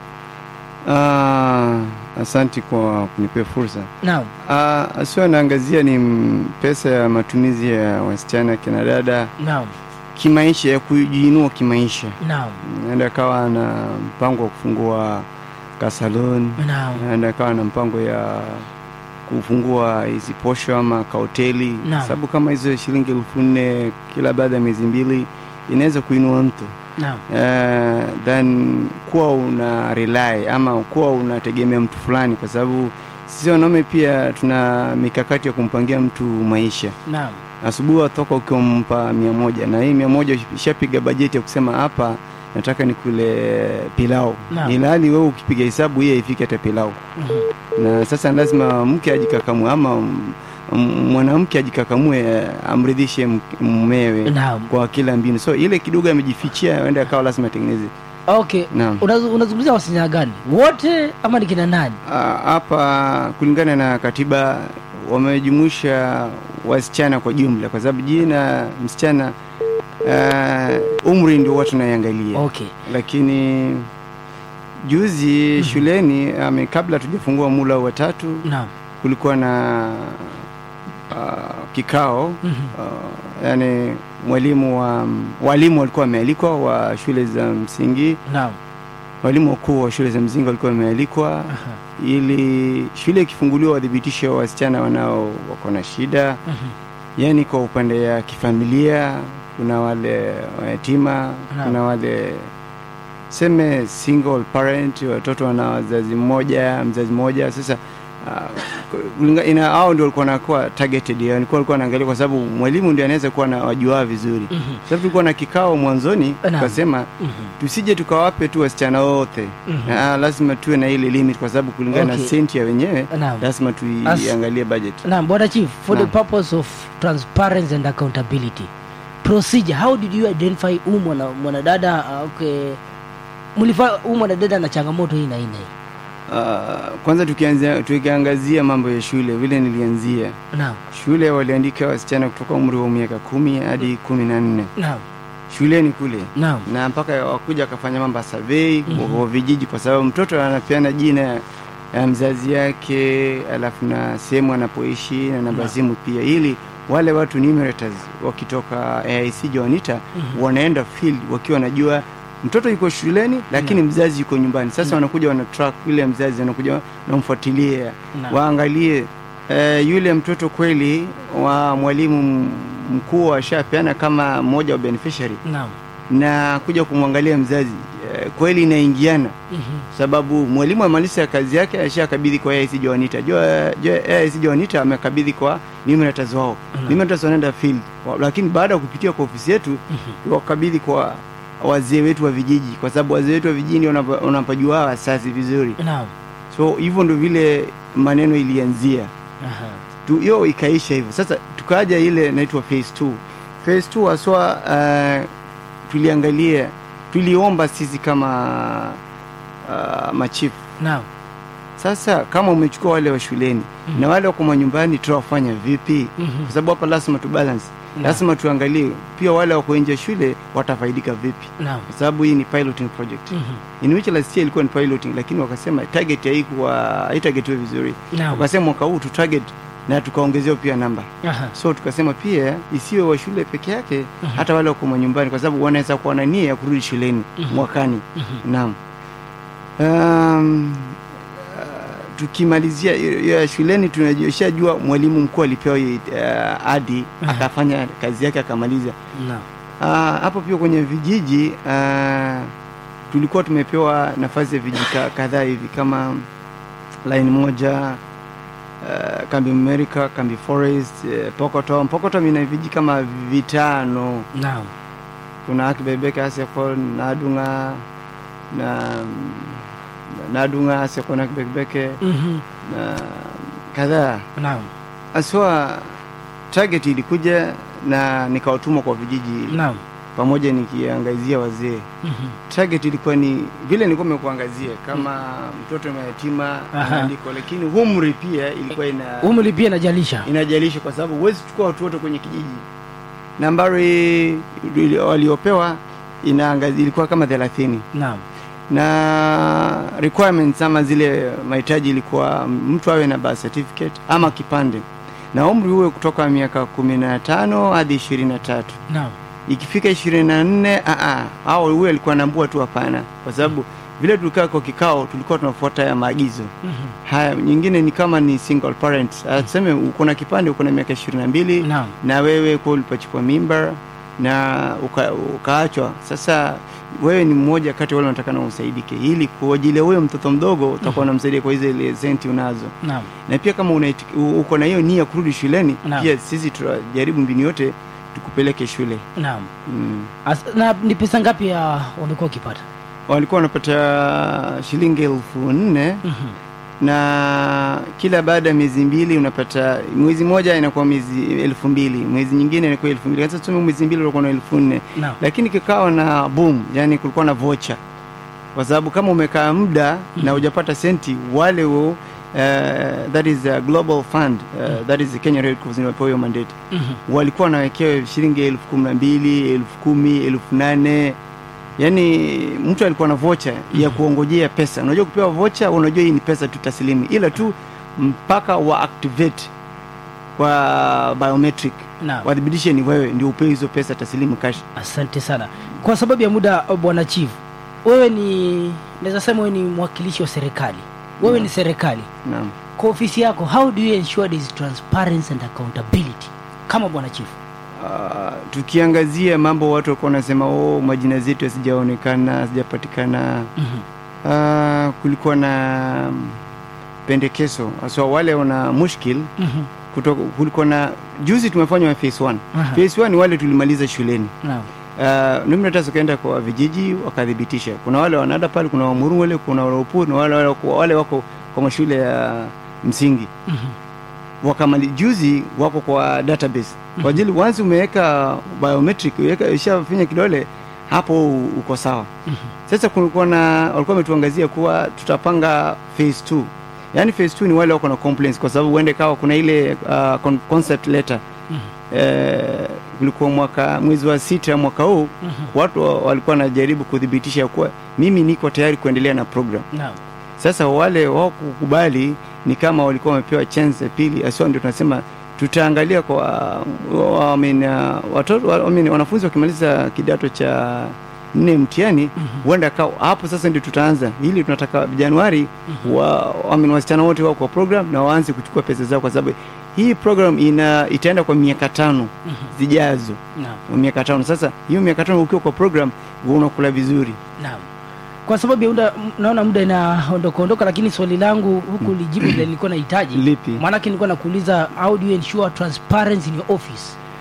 Ah, asanti kwa kunipea fursa naam uh, sio naangazia ni mm, pesa ya matumizi ya wasichana kina dada naam kimaisha ya kujiinua kimaisha naam naenda kawa na mpango wa kufungua kasalon naam naenda kawa na mpango ya kufungua hizi posho ama kahoteli Naam. sababu kama hizo shilingi elfu nne kila baada ya miezi mbili inaweza kuinua mtu naam uh, then kuwa una rely ama kuwa unategemea mtu fulani kwa sababu sisi wanaume pia tuna mikakati ya kumpangia mtu maisha naam asubuhi watoka ukimpa mia moja na hii mia moja ishapiga bajeti ya kusema hapa nataka nikule pilau Naam. ilhali wewe ukipiga hesabu hii haifiki hata pilau Mhm. na sasa lazima mke ajikakamue ama m- m- mwanamke ajikakamue eh, amridhishe m- mumewe Naam. kwa kila mbinu so ile kidogo amejifichia ende akawa lazima atengeneze okay Naam. Unazu- unazungumzia wasichana gani wote ama ni kina nani Ah, hapa kulingana na katiba wamejumuisha wasichana kwa jumla kwa sababu jina msichana uh, umri ndio watu naiangalia okay lakini juzi shuleni ame, kabla tujafungua mula wa tatu naam kulikuwa na uh, kikao Mhm. uh, yani mwalimu wa walimu walikuwa wamealikwa wa shule za msingi naam walimu wakuu wa shule za msingi walikuwa wamealikwa Aha. ili shule ikifunguliwa wadhibitishe wasichana wanao wako na shida Mhm. yaani kwa upande ya kifamilia kuna wale wayatima Naam. kuna wale seme single parent watoto wana wazazi mmoja mzazi mmoja sasa uh, kulinga- ina hao ndio walikuwa nakuwa targeted yani kwa walikuwa wanaangalia kwa sababu mwalimu ndio anaweza kuwa na wajua vizuri Mhm. sasa tulikuwa na kikao mwanzoni Naam. tukasema Mhm. tusije tukawape tu wasichana wote Mhm. Ah, lazima tuwe na ile limit kwa sababu kulingana Okay. na senti ya wenyewe Naam. lazima tuiangalie budget Naam, bwana chief, for Naam. the purpose of transparency and accountability procedure, how did you identify huu mwana mwanadada uh, okay, mlifa huu mwanadada na changamoto hii na hii na hii? Uh, kwanza tukianzia tukiangazia mambo ya shule vile nilianzia Naam, shule waliandika wasichana kutoka umri wa miaka kumi hadi kumi na nne naam, shuleni kule naam, na mpaka wakuja wakafanya mambo ya survey mm wa vijiji kwa sababu mtoto anapeana jina ya mzazi yake alafu na sehemu anapoishi na namba simu pia ili wale watu numerators wakitoka AIC Joanita wanaenda field wakiwa wanajua mtoto yuko shuleni lakini mzazi yuko nyumbani sasa wanakuja wana track yule mzazi wanakuja wanamfuatilia Naam. waangalie eh, yule mtoto kweli wa mwalimu m- mkuu ashapeana kama mmoja wa beneficiary naam, na kuja kumwangalia mzazi eh, kweli inaingiana Mhm. sababu mwalimu amaliza kazi yake ashakabidhi kwa AIC Joanita jua jua AIC Joanita amekabidhi kwa numerators wao numerators wanaenda field Wa- lakini baada ya kupitia kwa ofisi yetu wakabidhi kwa wazee wetu wa vijiji kwa sababu wazee wetu wa vijiji wanapa- wanapajua wazazi vizuri naam so hivyo ndo vile maneno ilianzia Aha. tu hiyo ikaisha hivyo sasa tukaja ile inaitwa phase 2 phase 2 haswa uh, tuliangalia tuliomba sisi kama uh, machifu naam sasa kama umechukua wale wa shuleni Mhm. na wale wako manyumbani tutawafanya vipi Mhm. kwa sababu hapa lazima tu balance Naam. lazima tuangalie pia wale wako nje ya shule watafaidika vipi naam kwa sababu hii ni piloting project Mhm. in which last year ilikuwa ni piloting lakini wakasema target haikuwa haitagetiwe vizuri naam wakasema mwaka huu tu target na tukaongezewa pia namba Aha. so tukasema pia isiwe wa shule peke yake hata wale wako manyumbani kwa sababu wanaweza kuwa na nia ya kurudi shuleni Mhm. mwakani Mhm. naam um, uh, tukimalizia hiyo ya shuleni tunashajua mwalimu mkuu alipewa hiyo, uh, adi Mhm. akafanya kazi yake akamaliza naam Ah, hapo pia kwenye vijiji uh, tulikuwa tumepewa nafasi ya vijiji ka- kadhaa hivi kama line moja uh, kambi America, kambi Forest, uh, Pokotom. Pokotom ina vijiji kama vitano, naam kuna Akibebeke, Asefon, Nadunga na Nadunga, Asefon, Akibebeke Mhm. na kadhaa naam aswa target ilikuja na nikawatuma kwa vijiji naam pamoja nikiangazia wazee Mhm. target ilikuwa ni vile nilikuwa nimekuangazia kama mtoto mayatima Aha. maandiko lakini umri pia ilikuwa ina umri pia inajalisha inajalisha kwa sababu huwezi kuchukua watu wote kwenye kijiji nambari ili- waliopewa inaangazi ilikuwa kama thelathini naam na requirements ama zile mahitaji ilikuwa mtu awe na birth certificate ama kipande na umri huwe kutoka miaka kumi na tano hadi ishirini na tatu naam ikifika ishirini na nne au huyo alikuwa naambua tu hapana kwa sababu vile tulikaa kwa kikao tulikuwa tunafuata ya maagizo Mhm. haya nyingine ni kama ni single parent Ah, tuseme uko na kipande uko na miaka ishirini na mbili naam na wewe kwa ulipachukua mimba na uka, ukaachwa sasa wewe ni mmoja kati ya wale wanataka na usaidike ili kwa ajili ya huyo mtoto mdogo utakuwa unamsaidia kwa hizo ile senti unazo naam na pia kama unaiti- u- uko na hiyo nia kurudi shuleni Naam. pia sisi tutajaribu mbinu yote tukupeleke shule naam mm. As, na ni pesa ngapi ya wamekuwa wakipata walikuwa wanapata shilingi elfu nne Mhm. na kila baada ya miezi mbili unapata mwezi moja inakuwa miezi elfu mbili mwezi nyingine inakuwa elfu mbili sasa tuseme mwezi mbili ulikuwa na elfu nne naam lakini kikawa na boom yani kulikuwa na vocha kwa sababu kama umekaa muda na hujapata senti wale wo, uh, that is a global fund uh, that is the Kenya Red Cross inapewa hiyo mandate Mhm. walikuwa wanawekewa shilingi elfu kumi na mbili elfu kumi elfu nane yaani mtu alikuwa na vocha ya kuongojea pesa unajua kupewa vocha unajua hii ni pesa tu taslimu ila tu mpaka wa activate kwa biometric naam wathibitishe ni wewe ndio upewe hizo pesa taslimu cash asante sana kwa sababu ya muda bwana chief wewe ni naweza sema wewe ni mwakilishi wa serikali wewe ni serikali naam kwa ofisi yako how do you ensure there is transparency and accountability kama bwana chief Uh, tukiangazia mambo watu walikuwa wanasema oh, majina zetu yasijaonekana hazijapatikana Mhm. uh, kulikuwa na mm, pendekezo so wale wana mushkil Mhm. kutoka kulikuwa na juzi tumefanywa phase 1 Aha. phase 1 wale tulimaliza shuleni naam uh, numeratas wakaenda kwa vijiji wakathibitisha kuna wale wanada pale kuna wamuru wale kuna wale upuru na wale, wale, wako- wale wako kwa mashule ya msingi Mhm. wakamali juzi wako kwa database kwa ajili once umeweka biometric uweka ushafinya kidole hapo u- uko sawa sasa kulikuwa na walikuwa wametuangazia kuwa tutapanga phase 2 yaani phase 2 ni wale wako na complaints kwa sababu uende kawa kuna ile uh, con- concept letter eh, kulikuwa mwaka mwezi wa sita mwaka huu watu wa- walikuwa wanajaribu kuthibitisha kuwa mimi niko tayari kuendelea na program naam sasa wale wakukubali ni kama walikuwa wamepewa chance ya pili asio ndio tunasema tutaangalia kwa wa- I mean, uh, watoto wa- I mean, wanafunzi wakimaliza kidato cha nne mtihani huenda mm hapo sasa ndio tutaanza ili tunataka januari wa, I mean, wasichana wote wao kwa program na waanze kuchukua pesa zao kwa sababu hii program ina itaenda kwa miaka tano zijazo naam miaka tano sasa hiyo miaka tano ukiwa kwa program unakula vizuri naam kwa sababu ya muda m- naona muda inaondoka ondoka lakini swali langu huku lijibu vile nilikuwa nahitaji Lipi? maanake nilikuwa nakuuliza how do you ensure transparency in your office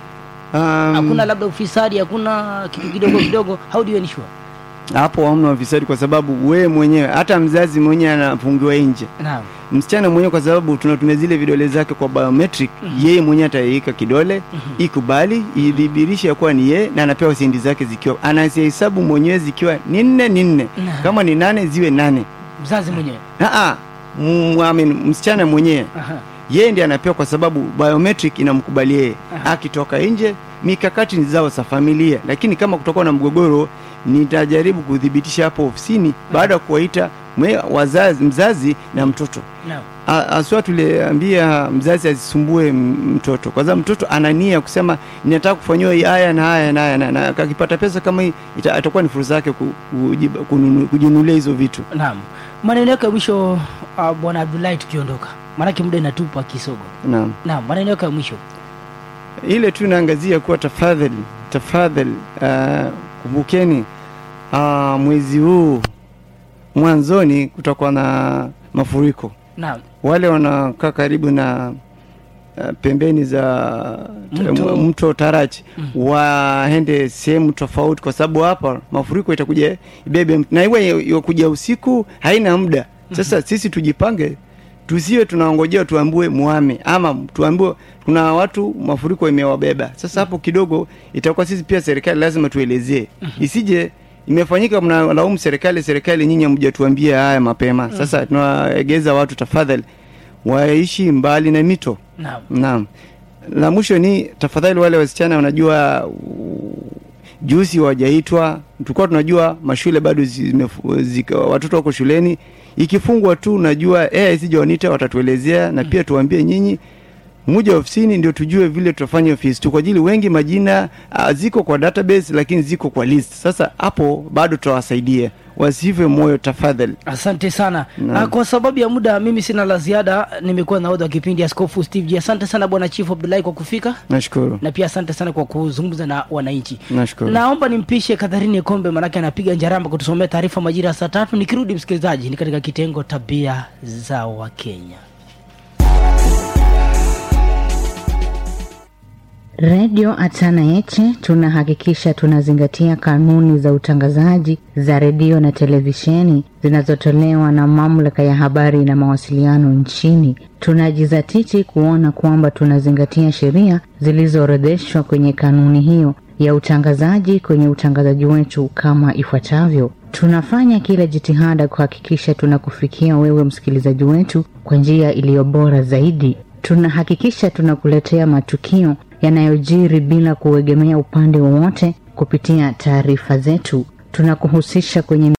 Um, hakuna labda ufisadi hakuna kitu kidogo kidogo how do you ensure hapo hamna ufisadi kwa sababu wewe mwenyewe hata mzazi mwenyewe anafungiwa nje naam msichana mwenyewe kwa sababu tunatumia zile vidole zake kwa biometric yeye mwenyewe ataiweka kidole ikubali idhibirishe ya kuwa ni yeye na anapewa sendi zake zikiwa anazihesabu mwenyewe zikiwa ni nne ni nne Naam. kama ni nane ziwe nane mzazi mwenyewe Aa, m- I mean, msichana mwenyewe Aha. yeye ndiye anapewa kwa sababu biometric inamkubali yeye akitoka nje mikakati ni zao za familia lakini kama kutakuwa na mgogoro nitajaribu kudhibitisha hapo ofisini baada ya kuwaita mwe- wazazi mzazi na mtoto naam A- aswa tuliambia mzazi asisumbue m- mtoto kwa sababu mtoto ana nia ya kusema ninataka kufanyiwa hii haya na haya na haya na- na akipata pesa kama hii ita- atakuwa ni fursa yake ku- kujiba- kununu- kujinunulia hizo vitu naam maneno yako ya mwisho uh, bwana abdulahi tukiondoka maanake muda inatupa kisogo naam naam maneno yako ya mwisho ile tu naangazia kuwa tafadhali tafadhali uh, kumbukeni uh, mwezi huu mwanzoni kutakuwa na mafuriko naam wale wanakaa karibu na uh, pembeni za Mto. mto Tarachi waende sehemu tofauti, kwa sababu hapa mafuriko itakuja ibebe mtu. na iwe yakuja usiku haina muda. Sasa sisi tujipange, tusiwe tunaongojea tuambue muame ama tuambiwe kuna watu mafuriko imewabeba. Sasa hapo kidogo itakuwa sisi pia serikali lazima tuelezee, isije imefanyika mnalaumu serikali, serikali nyinyi hamjatuambia haya mapema. Sasa tunaegeza watu tafadhali waishi mbali na mito. naam Naam. La mwisho ni tafadhali, wale wasichana wanajua u- juzi wajaitwa, tulikuwa tunajua mashule bado zimefu- zika- watoto wako shuleni, ikifungwa tu najua eh, isije wanita watatuelezea, na pia tuwaambie nyinyi mmoja ofisini ndio tujue vile tutafanya ofisi tu, kwa ajili wengi majina ah, ziko kwa database lakini ziko kwa list. Sasa hapo bado tutawasaidia, wasife moyo tafadhali. asante sana Naam. uh, kwa sababu ya muda mimi sina la ziada nimekuwa nahodha wa kipindi askofu steve G. asante sana bwana chief abdulahi kwa kufika Nashukuru, na pia asante sana kwa kuzungumza na wananchi nashukuru. naomba nimpishe kadharini kombe manake anapiga njaramba kutusomea taarifa majira ya saa tatu nikirudi msikilizaji ni katika kitengo tabia za wakenya Redio Atana Yeche tunahakikisha tunazingatia kanuni za utangazaji za redio na televisheni zinazotolewa na mamlaka ya habari na mawasiliano nchini. Tunajizatiti kuona kwamba tunazingatia sheria zilizoorodheshwa kwenye kanuni hiyo ya utangazaji kwenye utangazaji wetu kama ifuatavyo. Tunafanya kila jitihada kuhakikisha tunakufikia wewe msikilizaji wetu kwa njia iliyo bora zaidi. Tunahakikisha tunakuletea matukio yanayojiri bila kuegemea upande wowote kupitia taarifa zetu. Tunakuhusisha kwenye